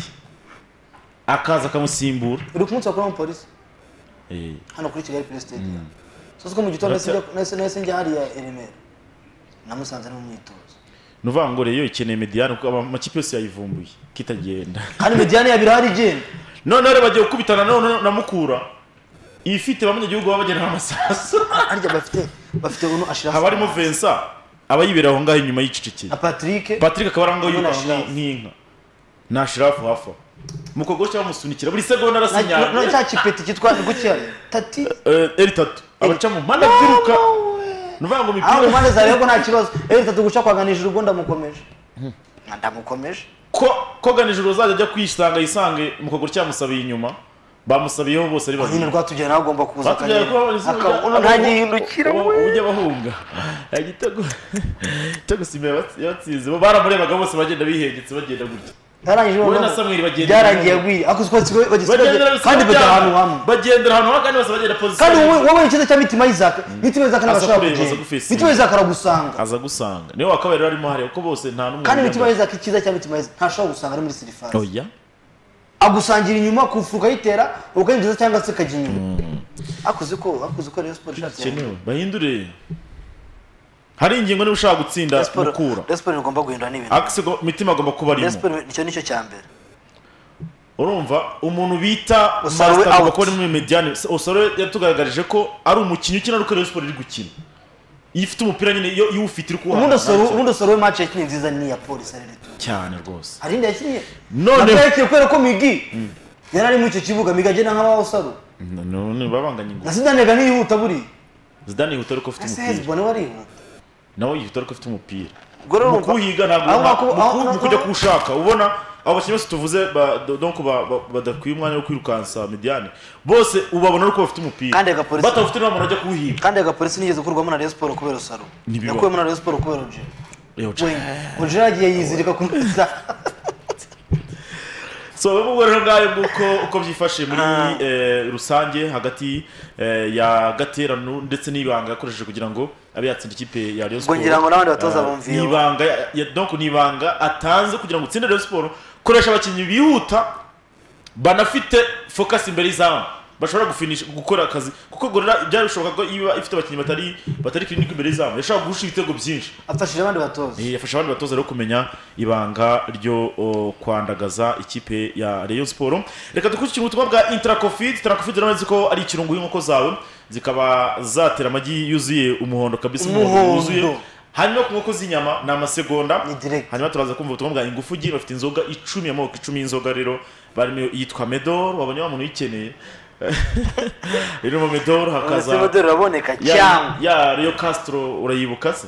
akaza akamusimbura uri ku munsi wakoramo polisi Eh, hano kuri kigali kuri sitade so ko mu gitondo Uretse- nahise njya- nahise nahise njya hariya i remera namusanze ari mu myitozo ni uvuga ngo rero ikeneye mediyane kuko ama- amakipe yose yayivumbuye kitagenda kandi mediyane yabiri hari igenda noneho rero bagiye gukubitana none na mukura ifite ba munyagihugu baba bagena amasasu harya bafite bafite uno ashira haba harimo vensa aba yibera aho ngaho inyuma y'icicikira na patrick patrick akaba arangaho Hamwe na yubashe Shirafu. nk'inka nta shirafu hafi aho mukogosha bamusunikira buri segonda na- na- na arasinyara cya kipeti cyitwa gukiya tati eri tatu abaca mu mpande abyiruka ni ukuvuga ngo aho mu imipira mpande zawe ko nta kibazo eri tatu guca kwaganije urugo ndamukomeje ndamukomeje ko kogana ijoro uzajya ajya kwisanga yisange mu kaguru cyamusabiye inyuma bamusabiyeho bose ari nyine babiri rwatugera nawe agomba kuza batujyana kuba akabona ntagihindukira we ujya bahunga igitego igitego simba yaba- yabatsinze bo baramurebaga bose bagenda bihengetse bagenda gutya Yarangije Wowe na noneho Samuel bagenda- byarangiye agwiye ako twatsi we bageze bageze- kandi bajya ahantu hamwe bagendera ahantu hamwe kandi bose bagenda pozisiyo kandi wowe wowe icyiza cya mitima y'izaka mitima y'izaka ntabwo Aza ashobora kureba, kugenda aza gufesinga. mitima y'izaka aragusanga aza gusanga niwe wakabaye rero arimo hariya kuko bose nta n'umwe kandi mitima wiyambaye. y'izaka icyiza cya mitima y'izaka ntashobora gusanga ari muri sirifasi oya agusangira inyuma ku fuka ayitera ukayinjiza cyangwa se ukajya inyuma akuze ko akuze ko Rayon Sport ishatse bikenewe bahindure hari ingingo niba ushaka gutsinda mukura Rayon Sport igomba guhindura n'ibintu akise go- mitima agomba kuba Rayon arimo Sport nicyo nicyo cya mbere urumva umuntu bita Master Usarowe out. agomba kuba ari muri mediyane osaro yatugaragarije ko ari umukinnyi ukina ariko Rayon Sport iri gukina iyo ufite umupira nyine iyo iyo uwufite iri kuwuhana ubundi osoro ubundi osoro we match yakinnye nziza ni iya polisi ari reto cyane rwose hari indi yakinnye None- nabwo yakinnye kubera ko migi yari ari muri icyo kibuga migi agenda nk'abaho osoro none babanganya ingufu na sidanega ntiyihuta buriya zidane yihuta ariko afite ese umupira hezbone we arihuta nawe yihuta ariko afite umupira Ubwo rero mu urumva- kuhiga ntabwo aho nta- ngaho- mu aho- ku- mu aho- kujya aho- kuwushaka ubona abo bakinnyi bose tuvuze ba- do- donc ba- ba- badakwiye umwanya wo kwirukansa mediyane bose ubabona ariko bafite umupira Kandi agapolisi- batawufite niba umuntu ajya kuwuhiga kandi agapolisi nigeze kurwamo na Rayon Sport kubera osaro Ntibibaho. yakuwemo na Rayon Sport kubera oje Yewe, oje yagiye yizirika ku nzira so bamubwo rero ngayo nguko uko byifashe muri Ah. eh, rusange hagati eh, ya gaterano ndetse n'ibanga yakoresheje kugira ngo abe yatsinda ikipe ya Rayon Ubwo Sport. ngira ngo n'abandi batoza Ah, bumviyeho. ni ibanga ya- ya- donc ni ibanga atanze kugira ngo utsinde Rayon Sport koresha abakinnyi bihuta banafite focus imbere y'izamu bashobora gufinisha gukora akazi kuko gorera byari bishoboka ko iba ifite abakinnyi batari batari clinic imbere y'izamu yashobora guhusha ibitego byinshi afashije abandi batoza Eh, yafasha abandi batoza rero kumenya ibanga ryo o, kwandagaza ikipe ya Rayon Sport reka dukurikire ubutumwa bwa Intracofid Intracofid rero nzi ko ari ikirungo y'inkoko zawe zikaba zatera amagi yuzuye umuhondo kabisa umuhondo Umuhondo. wuzuye hanyuma ku nkoko z'inyama ni amasegonda Ni direct. hanyuma turaza kumva ubutumwa bwa ingufugi bafite inzoga icumi amoko icumi y'inzoga rero barimo yitwa medor wabonye wa muntu uyikeneye rero mu medor hakaza umudeli uraboneka ya- cyangwa ya Rio Castro urayibuka se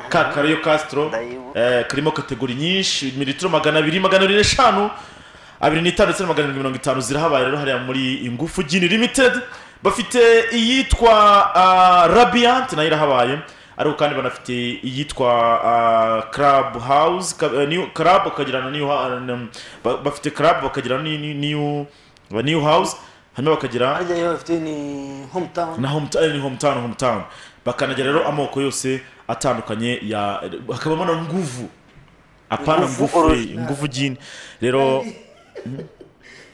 ka ka Rio Castro Ndayibuka. eh, karimo kategori nyinshi mililitiro magana abiri magana abiri n'eshanu abiri n'itanu ndetse na magana arindwi mirongo itanu zirahabaye rero hariya muri ingufu gini limited bafite iyitwa uh, Radiant nayo irahabaye ariko kandi banafite iyitwa uh, Club House ka, eh, new, Club bakagira na new ha- na- ba- bafite Club bakagira na ni- ni- new, new House hanyuma bakagira harya yo bafite ni hometown na hometown ni hometown hometown bakanagira rero amoko yose atandukanye ya hakabamo na nguvu apana Nguvu nguvu eh, original. nguvu jini rero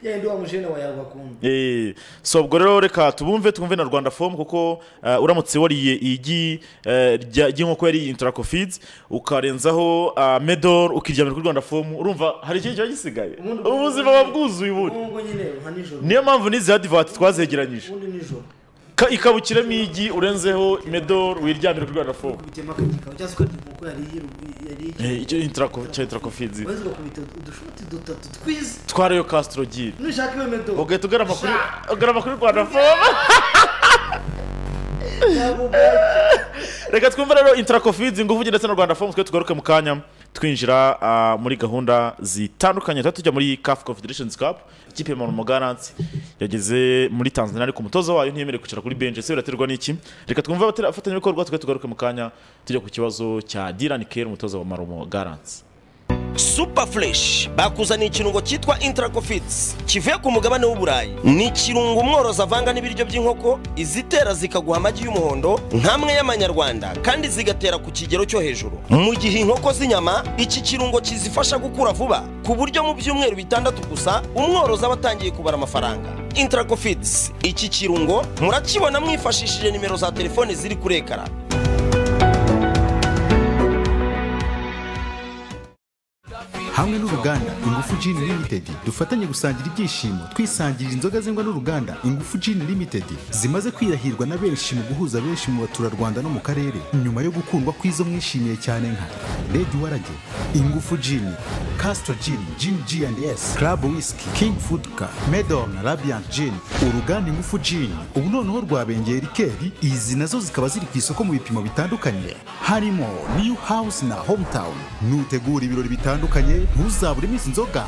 yandi wa mujene wa yawe akunda eh, so ubwo rero reka tubumve twumve na rwanda fomu kuko eh, uramutse wariye igi eh, rya- ry'inkoko yari intarako feeds ukarenzaho ah, medor ukiryamira kuri rwanda fomu urumva hari ikindi kiba gisigaye Ubundi- ubuzima buba bwuzuye ubundi ubwo nyine nka nijoro niyo mpamvu n'izi adivati twazegeranyije ubundi nijoro Ka- ikabukiramo igi urenzeho medor wiryamira kuri rwanda fomu kubitema akagikaho cyangwa se ukarya inkoko yariye rugu- yariye Eh, icyo intrako cya intrakofizi maze ugakubita udushoti dutatu twiza twariyo Castro Gil nushaka iyo medo ugahita ugarama kuri ugarama kuri Rwanda Foma yaba ubwacu reka twumve rero intrakofizi ngufu ndetse na Rwanda Foma twe tugaruke mu kanya twinjira ah, muri gahunda zitandukanye tuba tujya muri CAF Confederations Cup ikipe ya Marumo Gallants yageze muri Tanzania ariko umutoza wayo ntiyemerewe kwicara kuri bench ese biraterwa n'iki reka twumve abafatanyabikorwa twe tugaruke mu kanya tujya ku kibazo cya Dylan Kerr umutoza wa Marumo Gallants super fresh bakuzaniye ikirungo cyitwa intracofits kivuye ku mugabane w'uburayi ni ikirungo umworozi avanga n'ibiryo by'inkoko izitera zikaguha amagi y'umuhondo nk'amwe y'amanyarwanda kandi zigatera ku kigero cyo hejuru mu gihe inkoko z'inyama iki kirungo kizifasha gukura vuba ku buryo mu byumweru bitandatu gusa umworozi aba atangiye kubara amafaranga intracofits iki kirungo murakibona mwifashishije nimero za telefoni ziri kuri ekara hamwe n'uruganda ingufu Gin Limited dufatanye gusangira ibyishimo twisangirira inzoga zengwa n'uruganda ingufu Gin Limited zimaze kwirahirwa na benshi mu guhuza benshi mu baturarwanda no mu karere nyuma yo gukundwa kw'izo mwishimiye cyane nka Red Warage ingufu Gin Castro Gin Gin G&S Club Whisky King Food Car Medon Radiant Gin uruganda ingufu Gin ubu noneho rwabengeye rikeri izi nazo zikaba ziri ku isoko mu bipimo bitandukanye harimo New House na Hometown nutegura ibirori bitandukanye ntuzaburemo izi nzoga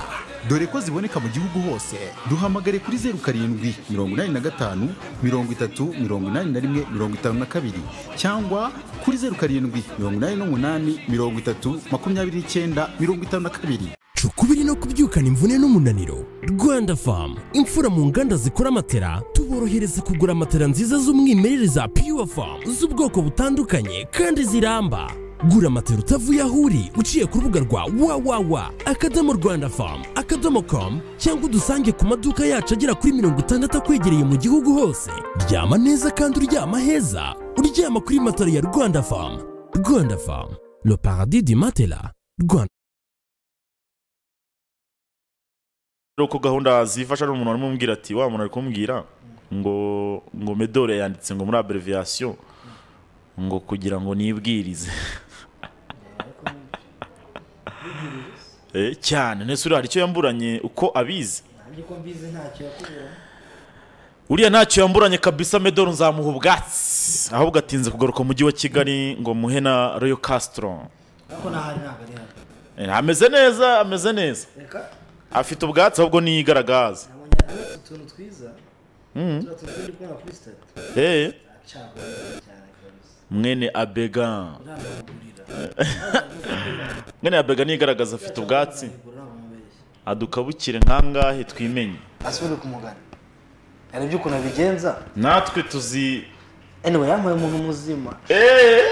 dore ko ziboneka mu gihugu hose duhamagare kuri zeru karindwi mirongo inani na gatanu mirongo itatu mirongo inani na rimwe mirongo itanu na kabiri cyangwa kuri zeru karindwi mirongo inani n'umunani mirongo itatu makumyabiri n'icyenda mirongo itanu na kabiri Cuka ukubiri no kubyukana imvune n'umunaniro rwanda famu imfura mu nganda zikora amatera tuborohereza kugura matera nziza z'umwimerere za pure famu z'ubwoko butandukanye kandi ziramba gura matera utavuye aho uri uciye ku rubuga rwa www akadomo rwanda famu akadomo komu cyangwa udusange ku maduka yacu agera kuri mirongo itandatu akwegereye mu gihugu hose ryama neza kandi uryama heza uryama kuri matera ya rwanda famu rwanda famu le paradis du matela rwanda rero uko gahunda zifasha n'umuntu arimo umubwira ati wa muntu ari kumbwira ngo ngo medore yanditse ngo muri abreviyasiyo ngo kugira ngo nibwirize Eh, cyane nese uriya hari icyo yamburanye uko abizi nanjye ko mbizi ntacyo yakubera uriya ntacyo yamburanye kabisa medore nzamuha ubwatsi ahubwo atinze kugaruka mu mujyi wa kigali ngo muhe na royo kasitoro ariko n'ahari ntabwo ari hano ameze neza ameze neza reka afite ubwatsi ahubwo niyigaragaza nabonye ari utuntu twiza tuba turi kubona kuri sitati Eh, acagura cyane kabisa mwene abega ntabwo agurira mwene abega niyigaragaza afite ubwatsi agura ntabwo amubeshya adukabukire nkangahe twimenye asubire kumugana yarebye ukuntu abigenza natwe tuzi anyway yampaye umuntu muzima Eh,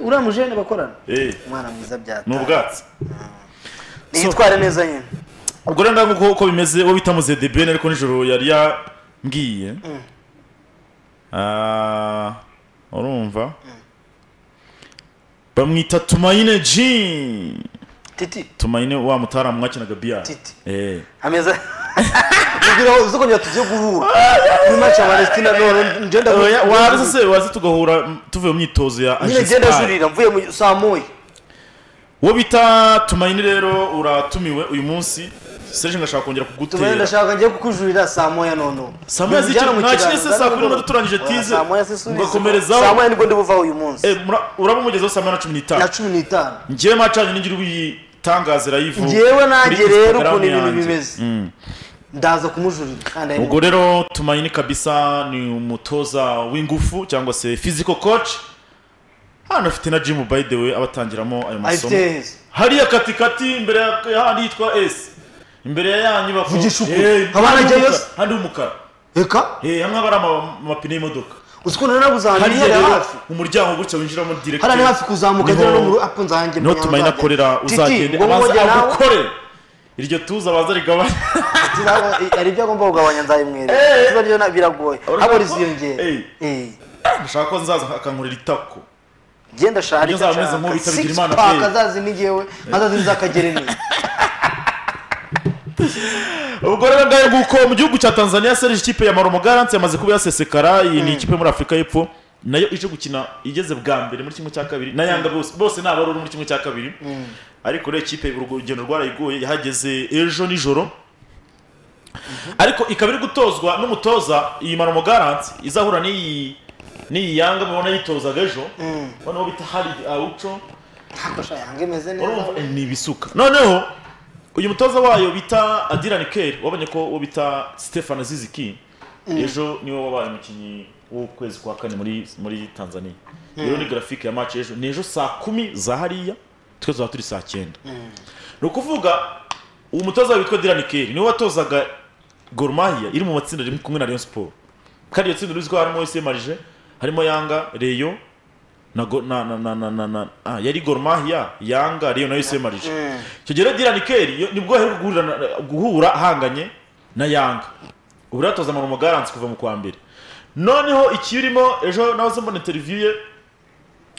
uriya mujene bakorana eh, umwana mwiza ni byata ubwatsi niyitware neza nyine ubwo rero ngaho uko- uko bimeze uwo bita muzedebene ariko nijoro yari yambwiye Ah, urumva bamwita tumayine ji titi tumayine wa mutaramu mwakinaga biyari Titi. Eh. ameza kugira ngo uzokongera tujye guhura muri match ya palestina none ngenda Oya, wazi se wazi tugahura m- tuvuye mu myitozo ya nyine ngenda Angestar. zurira mvuye mu saa moya uwo bita tumayine rero uratumiwe uyu munsi serge ngashaka kongera tubaye kugutera ndashaka njye kukujurira saa moya nono Saa moya z'icyo- nta kindi se saa kumi n'umunota turangije tize. saa moya se subiza Ugakomerezaho. saa moya nibwo ndibuvaho uyu munsi Eh, mura- uraba umugezeho saa moya na cumi na n'itanu cumi n'itanu njyewe macanye n'ingira uyitangaza irayivuga Njyewe nanjye Kuri rero Instagram ukuntu ibintu yanjye. bimeze. Mm. ndaza kumujurira kandi ari ubwo rero tumayini kabisa ni umutoza w'ingufu cyangwa se physical coach hano afite na jimu by the way abatangiramo ayo masomo Afite heza. hariya katikati imbere ya ya handi yitwa s imbere ya ya nyubako Vugisha ukuri. Eh, Haba handi hanajyayo y'umukara- se? handi y'umukara reka Eh, hamwe haba ari ama- amapine y'imodoka uzi ko nari nabuze ahantu hariya hihereye rero hafi umuryango gutya winjiramo direct hariya ni hafi kuzamuka Niho- agera no mu rugo apo nzanjye niho tumayini akorera uzagende abanza agukore iryo tuza abanza rigabanya hari ibyo agomba kugabanya nzabimwereka ikibazo ryo na- biragoye Urumva habura ko- iziyongera Eh. Eh. ndashaka ko nzaza akankorera itako genda shahari Ujya uzaba umeze nk'uwo bitabye Imana, eh. azazi n'igewe azazi nzakagereneye ubwo rero ngaho nguko mu gihugu cya tanzania serge ikipe ya marumo garanti yamaze kuba yasesekara iyi ni ikipe yo muri afurika y'epfo nayo ije gukina igeze bwa mbere muri kimwe cya kabiri na yanga bose bose ni abaruru muri kimwe cya kabiri ariko rero ikipe urwo urugendo rwarayiguye yahageze ejo nijoro ariko ikaba iri gutozwa n'umutoza iyi marumo garanti izahura n'iyi n'iyi yanga mubona yitozaga ejo noneho bita hari awuco ntakosha yange imeze neza urumva eh, ni ibisuka noneho uyu mutoza wayo bita adirani keri wabonye ko uwo bita stefano ziziki ejo niwe wabaye umukinnyi w'ukwezi kwa kane muri muri tanzania rero ni garafike ya match ejo ni ejo saa kumi za hariya twe tuzaba turi saa cyenda ni ukuvuga uwo mutoza wayo witwa adirani keri niwe watozaga gorumahia iri mu matsinda rimwe kumwe na rayon siporo kandi iyo tsinda uruzi ko harimo wese marije harimo yanga reyo na go, na na na na, na, na ah, yari Gor Mahia Yanga Rayon na USM Marije Mm. icyo gihe rero Dylan Kelly yo- nibwo aheruka guhura na- guhura ahanganye na Yanga ubu ratoza mu Garansi kuva mu kwa mbere noneho ikirimo ejo nahoze mbona interview ye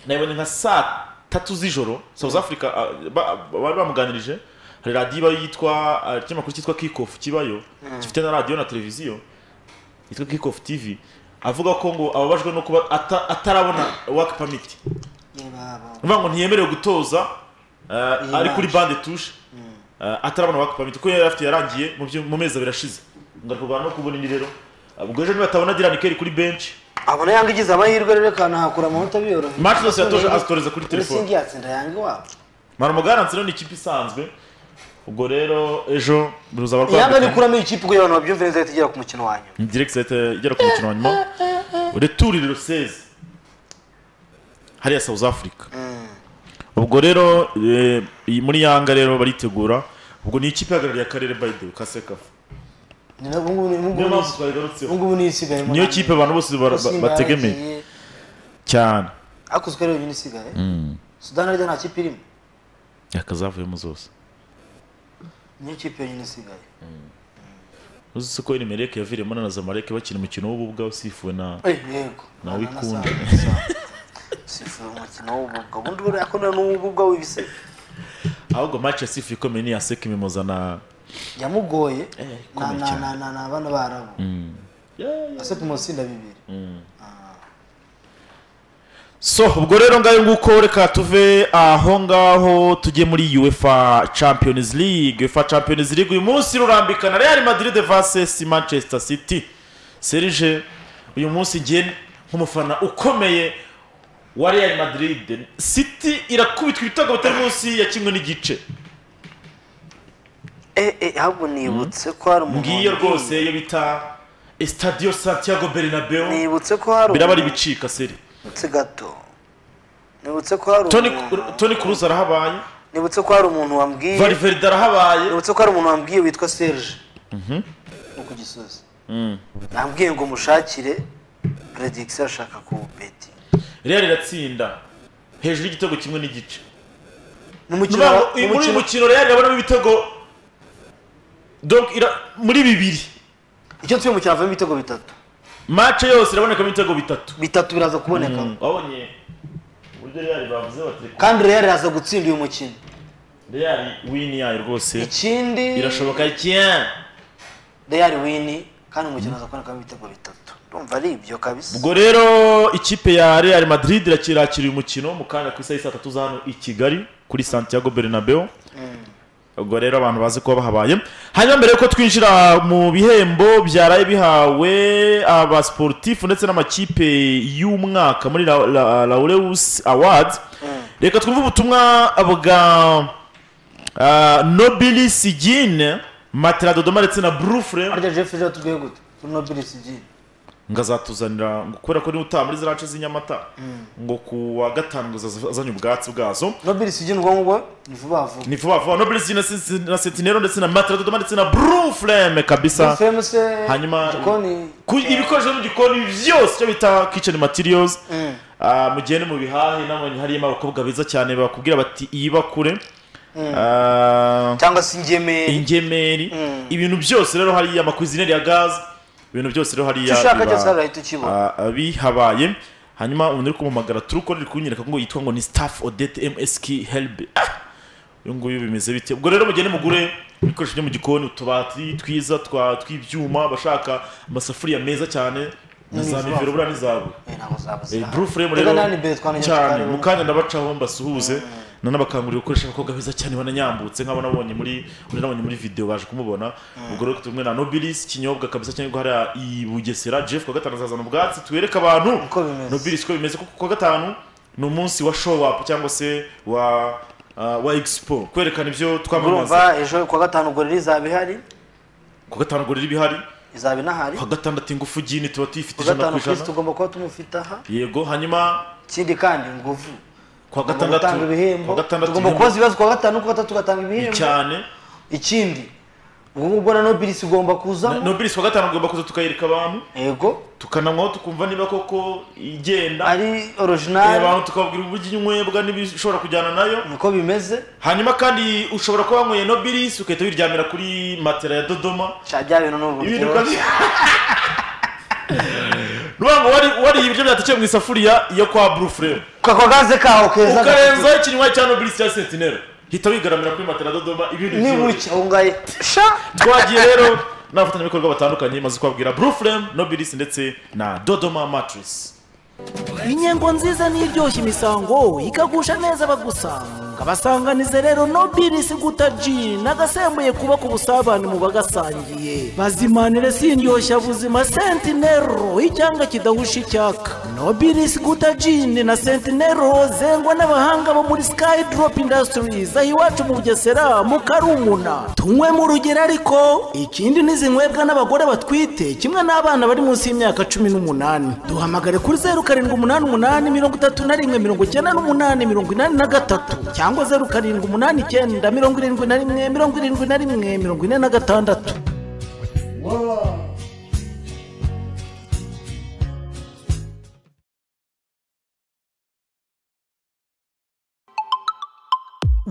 nayibonye nka saa tatu z'ijoro South Africa ah, ba- ba- bari bamuganirije hari radiyo iba yitwa ah, ikinyamakuru cyitwa Kickoff kibayo gifite na radiyo na televiziyo yitwa Kickoff TV avuga ko ngo ababajwe no kuba ata- atarabona work permit Ye baba. uvuga ngo ntiyemerewe gutoza eh, Iyi ari kuri match. bande tushe eh, atarabona work permit kuko yari afite yarangiye mu byo- mu mezi abiri ashize ngo ari kurwana no kubona indi rero ubwo ejo nibatabona Dylan Kelly kuri bench abona yange igize amahirwe rero akanahakura amanota biyoroheye Match zose yatoje azitoreza kuri telefone. singi yatsinda yange iwabo Marumugaransi rero ni ikipe isanzwe ubwo rero ejo ruzaba yange rwambikanye nikuramo iyi kipe kugira abantu babyumvire neza tugera ku mukino wa nyuma direct set igera ku mukino wa nyuma returi le 16 hariya South Africa ubwo rero eh, iyi- muri Yanga rero baritegura ubwo ni ikipe ihagarariye akarere by the way kasekafu Ni na- ubungubu ni- niyo ubungubu mpamvu ni- twayigarutseho ubungubu niyo isigaye niyo kipe abantu bose bara- ba- bategemiye cyane ariko usigaye yonyine isigaye sudani arya nta kipe irimo yakazavuyemo zose niyo kipe yonyine isigaye uzi ko Erimereke yaviremo na Zamalek bakina umukino w'ububwa usifuwe na Eh, yego Nawe ikunda. sifuye umukino w'ububwa ubundi uriya akunda n'uw'ububwa w'ibise ahubwo match yasifuye ikomeye ni ya Seki Mimoza na yamugoye na ikomeye na cyane. na na na bana barabo Yeah, yeah. ase ku matsinda bibiri so ubwo rero ngayo nguko reka tuve aho ngaho tujye muri UEFA Champions League UEFA Champions League uyu munsi rurambikana Real Madrid vs Manchester City Serge uyu munsi njye nk'umufana ukomeye wa Real Madrid City irakubitwa ibitego bitari munsi ya kimwe n'igice eh eh ahubwo nibutse ko hari umuntu ngiyo wambwiye. rwose iyo bita Estadio Santiago Bernabeu nibutse ko hari biraba ari umuntu- bicika seri nibutse gato nibutse ko hari Toni umuntu- Toni Kroos arahabaye nibutse ko hari umuntu wambwiye Valverde arahabaye nibutse ko hari umuntu wambwiye witwa Serge wo ku gisozi yambwiye ngo mushakire prediction ashaka kubeti Real iratsinda hejuru y'igitego kimwe n'igice mu mukino Nubavu, wa- uyu- mu muri uyu mukino- mukino Real irabonamo ibitego donc ira- muri bibiri icyo nsubiye mu cyavamo ibitego bitatu match yose irabonekamo ibitego bitatu bitatu biraza kuboneka wabonye uburyo Real bavuze bati kandi rero iraza gutsinda uyu mukino Real win yayo rwose ikindi irashoboka cyane Real win kandi umukino uza kubonekamo ibitego bitatu ndumva ari ibyo kabisa ubwo rero ikipe ya Real Madrid irakira uyu mukino mu kanya ku isaha y'i saa tatu za hano i Kigali kuri Santiago Bernabeu ubwo rero abantu bazi kuba bahabaye hanyuma mbere yuko twinjira mu bihembo byaraye bihawe abasportifu ndetse n'amakipe y'umwaka muri La- La- laureus awards reka twumve ubutumwa bwa ah, nobili sigine matera dodoma ndetse na brufre harya Jeff rero tubwiye gute kuri Nobel CG ngo azatuzanira ngo kubera ko niwe utaha muri zirace z'inyamata ngo ku wa gatanu ngo azaza- azanye ubwatsi bwazo Nobel CG ni ubwonko bwo ni vuba vuba ni vuba vuba nobili sigine na Sen- na sentinero ndetse na matera dodoma ndetse na brufreme kabisa Femme se hanyuma igikoni ku- ibikoresho byo mu gikoni byose icyo bita kitchen materials Ah, mugende mu bihahe nabonye harimo abakobwa beza cyane bakubwira bati iyi bakure Ah, cyangwa se ingemeri ingemeri ibintu byose rero hariya amakuzineri ya gaz ibintu byose rero hariya icyo ushaka biba- cyose harahita ukibona Ah, ah, bihabaye hanyuma umuntu uri kumuhamagara turuko uri kunyereka ngo yitwa ngo ni staff odette msk helb uyu nguyu bimeze bite ubwo rero mugende mugure ibikoresho byo mu gikoni utubati twiza twa tw'ibyuma abashaka amasafuriya meza cyane na za N'izahabu. mivero buriya n'izahabu Eh, ntabwo zaba Eh, zihari. Blue Flame Reka rero nani mbere twanongera cyane tukareba. mu kanya ndabacaho mbasuhuze nanabakangurira gukoresha abakobwa beza cyane bananyambutse nk'abo nabonye muri uri nabonye muri video baje kumubona ubwo rero tumwe na Nobilis kinyobwa kabisa cyane guhara i Bugesera Jeff kwa gatanu azazana ubwatsi twereka abantu Uko bimeze. Nobilis ko bimeze kuko kwa gatanu ni umunsi wa show up cyangwa se wa ah, wa expo kwerekana ibyo twamamaza urumva ejo kuwa gatanu gorira izaba ihari ku gatanu gorira ibihari izaba inahari ku gatandatu ingufu gini tuba tuyifite kuwa ijana ku gatanu kirisi ijana tugomba kuba tumufite aha yego hanyuma ikindi kandi nguvu ku wa tugomba gutanga gatandatu ku ibihembo wa gatandatu tugomba ibihembo kubaza ibibazo kuwa gatanu kuwa gatatu tugatanga ni ibihembo cyane ikindi ubwo ngubwo na nobilisi igomba kuzamo nobilis ku wa gatanu ugomba kuza tukayereka abantu yego tukananywaho tukumva niba koko igenda ari Eh, orijinali abantu tukababwira uburyo inywebwa n'ibishobora kujyana nayo niko bimeze hanyuma kandi ushobora kuba wanyweye nobilis ugahita wiryamira kuri matera ya dodoma cya bya bintu n'ubu ibintu byoroshye. ukazi nuvuga ngo wari- wariye ibiryo byatekeye mu isafuriya yo kwa blue flame kako gaze kaho keza ukarenzaho ikinywa cya nobilis cya sentinel hita wigaramira kuri matera dodoma ibintu byoroshye. nibuke ungaye sha twagiye rero n'abafatanyabikorwa batandukanye maze kubabwira blue flame nobilis ndetse na dodoma matrice inyengo nziza n'iryoshya imisango ikagusha neza abagusanga basanganize rero nobilisi guta ji nagasembuye kubaka ubusabane mu bagasangiye bazimanire sindyoshya buzima sentinero icyanga kidahusha icyaka nobilisi guta jini na sentinero zengwa n'abahanga bo muri sky drop industries aho iwacu mu bugesera mu karumuna tunywe mu rugero ariko ikindi n'izinywebwa n'abagore batwite kimwe n'abana bari munsi y'imyaka cumi n'umunani duhamagare kuri zeru karindwi umunani umunani mirongo itatu na rimwe mirongo icyenda n'umunani mirongo inani na gatatu cyangwa zeru karindwi umunani icyenda mirongo irindwi na rimwe mirongo irindwi na rimwe mirongo ine na gatandatu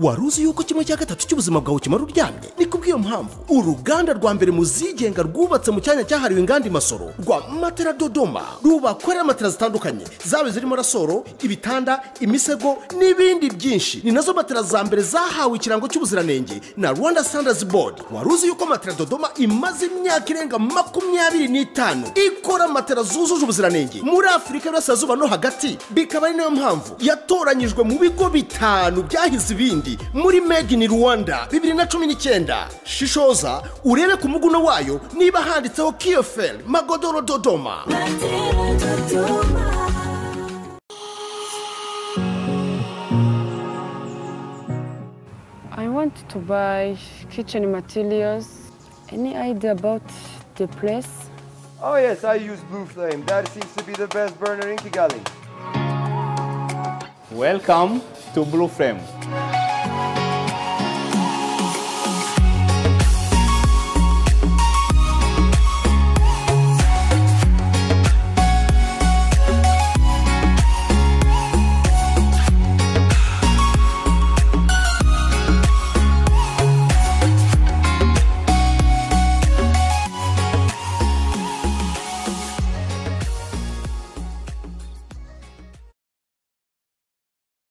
wari uzi yuko kimwe cya gatatu cy'ubuzima bwawe kimara uryamye ni kubw'iyo mpamvu uruganda rwa mbere mu zigenga rwubatse mu cyanya cyahariwe inganda imasoro rwa matera dodoma rubakorera matera zitandukanye zaba zirimo rasoro ibitanda imisego n'ibindi byinshi ni nazo matera za mbere zahawe ikirango cy'ubuziranenge na rwanda standards board wari uzi yuko matera dodoma imaze imyaka irenga makumyabiri n'itanu ikora matera zujuje ubuziranenge muri afurika y'uburasirazuba no hagati bikaba ari nayo mpamvu yatoranyijwe mu bigo bitanu byahize ibindi muri made in rwanda bibiri na cumi n'icyenda shishoza urebe ku muguno wayo niba handitseho kiyoferi magodoro dodoma I want to buy kitchen materials. Any idea about the place? Oh yes, I use Blue Flame. That seems to be the best burner in Kigali. welcome to blue flame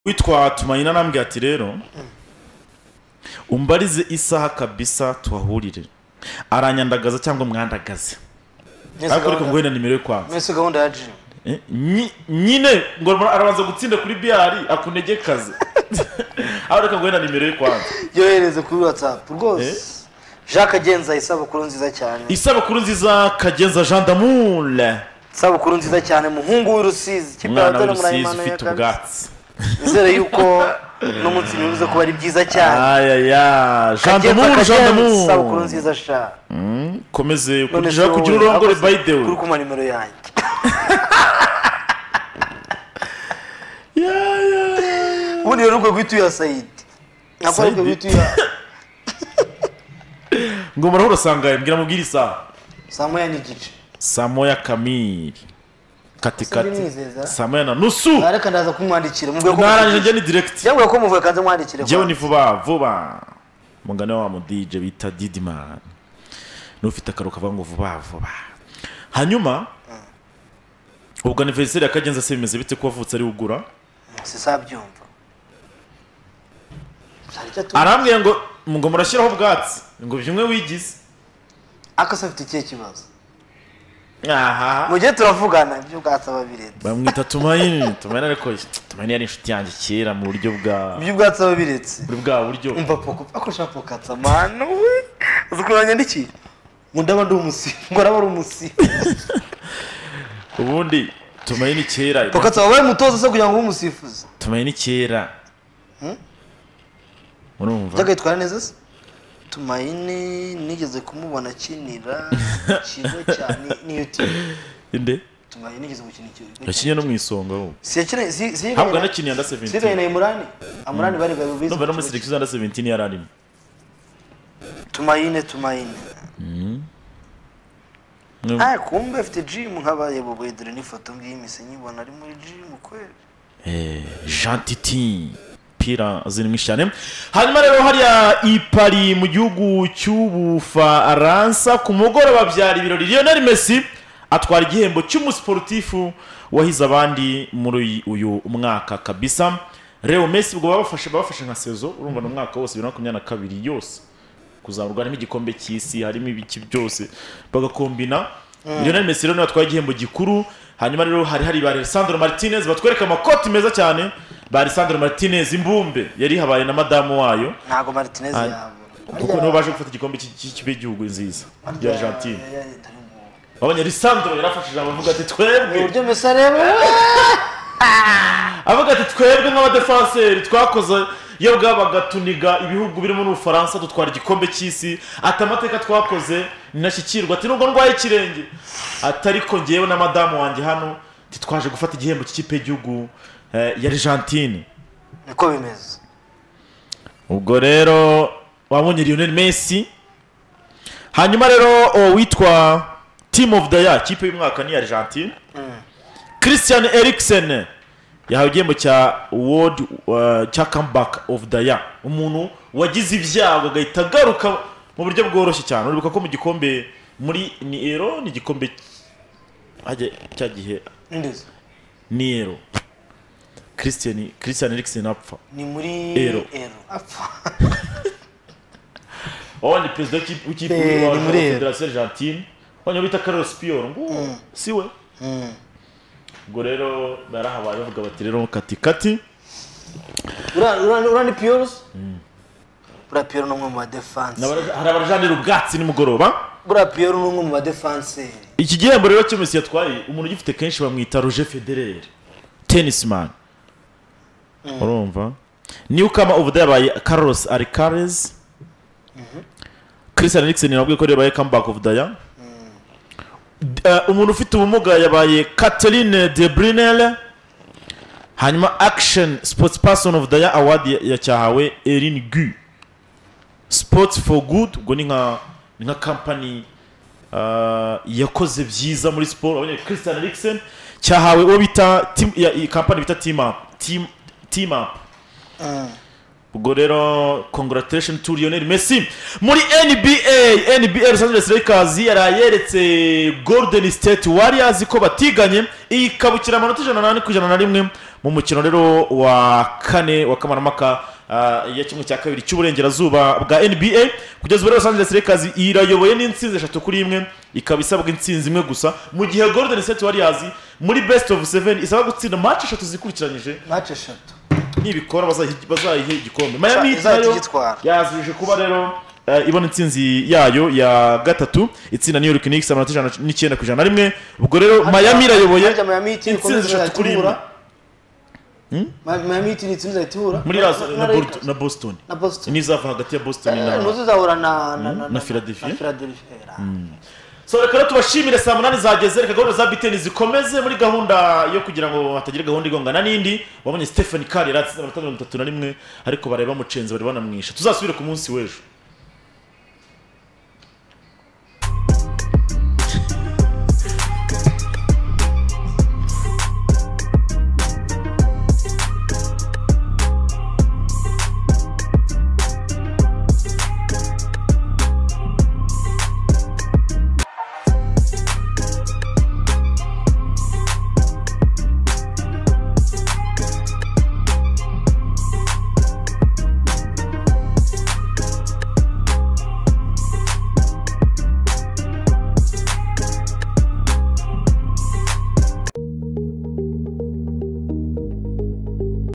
witwa tumayina arambwira ati rero umbarize isaha kabisa tuhahurire aranyandagaza cyangwa mwandagaze ariko ariko ngo wenda nimero yo kwanza mbese gahunda ya jimu Eh, nyi- nyine ngo arabanza gutsinda kuri biyari akunegekaze ariko reka ngo wenda nimero yo kwanza yohereze kuri watsapu rwose jacques agenza isabukuru nziza cyane isabukuru nziza kagenza jean damour isabukuru nziza cyane muhungu w'irusizi ikipe ya umwana batari w'urusizi murayimana ufite ya kabisa ubwatsi nizere yuko no munsi bivuze ko ari byiza cyane ayaya jean Kagenza, damour jean Kagenza, isabukuru damour nziza sha komeze None kugira se kugira wowe, urongore akoze- by the way kuri kuma nimero yanjye Yeah, yeah, yeah. ubundi rero urwo guhita uyiha sayidi nako ariko Saidi? guhita uyiha ngo murahurosangaye mbwira mubwire isaha saa moya n'igice saa moya kamiri katikati Sinzimwizeza. saa moya na nusu Ah, reka ndaza kumwandikira mubwire ko narangije njya ni direkiti yambwiye ko muvuye kanze mwandikire njyewe ni vuba vuba mungane wa mudije bita didimani n'ufite akaru kavuga ngo vuba vuba hanyuma ubwo aniveriseri ya kagenza se bimeze bite ko wavutse ari ugura sisabyumva Hari icyo atu- arambwira ngo ngo murashyiraho ubwatsi ngo byumwe wigize ariko se afite ikihe kibazo aha mu gihe turavugana ibyo ubwatsi aba biretse bamwita tumayini tumayini ariko tumayini yari inshuti yanjye kera mu buryo bwa ibyo ubwatsi aba biretse muri bwa buryo umva poko akoresha pokatsa manu we uzi ukuntu banyandikiye ngo ndaba ndi umusibo ngo araba ari umusibo ubundi tumaye ni kera paka tubabaye umutoza se kugira ngo ube umusifuzi tumaye ni kera Hmm? urumva byagahitwara neza se tumayine nigeze kumubona akinira ikigo cyane niyo timu inde tumayine nigeze gukina ikigo yakinye no mu isonga ahubwo Ntabwo yanakiniye under 17. siganye na imurani amurani bari bari bize numva no muri selection under 17 yari arimo tumayine tumayine Mm. ah kumbe afite gym nk'abaye boboye dore n'ifoto ngiyi mise nyibona ari muri gym kweli Eh, Jean Titi pira zirimo cyane hanyuma rero hariya i Paris mu gihugu cy'ubufaransa ku mugoroba byari ibirori Lionel Messi atwara igihembo cy'umusporutifu wahize abandi muri uyu mwaka kabisa Leo Messi ubwo babafashe babafashe nka sezo urumva ni umwaka wose bibiri na makumyabiri na kabiri yose kuzamurwa harimo igikombe cy'isi harimo ibiki byose bagakombina Mm. Lionel Messi rero niwe watwaye igihembo gikuru hanyuma rero hari hari ba Alessandro Martinez batwereka amakoti meza cyane ba Alessandro Martinez imbumbe yari ihabaye na madamu wayo ntago martinez Ah, yabo kuko nibo baje gufata igikombe cy'i- cy'i- cy'igihugu nziza Harya- ya Argentine ya- ya- babonye Alessandro yarafashije abavuga ati twebwe uburyo mesa areba avuga ati twebwe nk'abadefanseri twakoze iyo bwabaga tuniga ibihugu birimo n'ubufaransa dutwara igikombe cy'isi ati amateka twakoze ninashyikirwa ati nubwo ndwaye ikirenge ati ariko ngewe na madamu wanjye hano titwaje gufata igihembo cy'ikipe y'igihugu eh, ya argentine niko bimeze ubwo rero wabonye Lionel Messi hanyuma rero uwo witwa team of the year kipe y'umwaka ni Argentine Christian Eriksen yahawe igihembo cya world uh, cya comeback of the year umuntu wagize ibyago agahita agaruka mu buryo bworoshye cyane uribuka ko mu gikombe muri niero ni igikombe hajya cya gihe Ndezi. niero Christian Christian Eriksen apfa ni muri Ero. ero apfa wabonye perezida w'ikipe- w'ikipe Eh, ni wa wa muri Ero. federasiyo argentine wabonye bita carlos piyoro ngo si we ubwo rero barahabaye bavuga bati rero katikati Ura- ura- ura ni piyorusi buriya piyoro ni umwe mu badefansi hari abajanira ubwatsi nimugoroba buriya piyoro ni umwe mu badefanseri iki gihembo rero cy'umesi yatwaye umuntu ugifite kenshi bamwita roger federer tennisman urumva newcomer of the year yabaye carlos alcaraz christian eriksen nabwiye ko rero yabaye comeback of the year Eh, umuntu ufite ubumuga yabaye catherine de brunel hanyuma action sports person of the year award ya- yacyahawe erin gu sports for good ubwo ni nka ni nka kampani ah, yakoze byiza muri siporo abonye christian eriksen cyahawe uwo bita team- ya- iyi kampani bita team up team, team up ubwo rero congratulation to Lionel Messi muri NBA NBA Los Angeles Lakers yaraye yeretse Golden State Warriors ko batiganye ikabukira amanota ijana n'ane ku ijana na rimwe mu mukino rero wa kane wa kamarampaka uh, ya kimwe cya kabiri cy'uburengerazuba bwa NBA kugeza ubu rero Los Angeles Lakers irayoboye n'insinzi eshatu kuri imwe ikaba isabwa insinzi imwe gusa mu gihe Golden State Warriors muri best of seven isaba gutsinda match eshatu zikurikiranyije mace eshatu nibikora bazahi- bazayihe igikombe Miami Heat izahita nayo igitwara yazije kuba rero eh, ibona intsinzi yayo ya gatatu itsinda New York Knicks amanota ijana n'icyenda ku ijana na rimwe ubwo rero Miami irayoboye harya Miami Heat intsinzi ikomeza eshatu kuri imwe iratubura. Ma- Miami Heat ni itsinda izahita ihura muri na- Las- na- na na Bort- Lakers. na Boston na Boston n'izava hagati ya Boston Eh, na ntuzi izahura na na- na na Philadelphia. na Philadelphia ra. so reka rero tubashimire saa munani zageze reka gahunda za biteni zikomeze muri gahunda yo kugira ngo hatagira gahunda igongana n'indi wabonye stephen kari yari atsinze amanota mirongo itatu na rimwe ariko bareba mucenzi bari banamwisha tuzasubire ku munsi w'ejo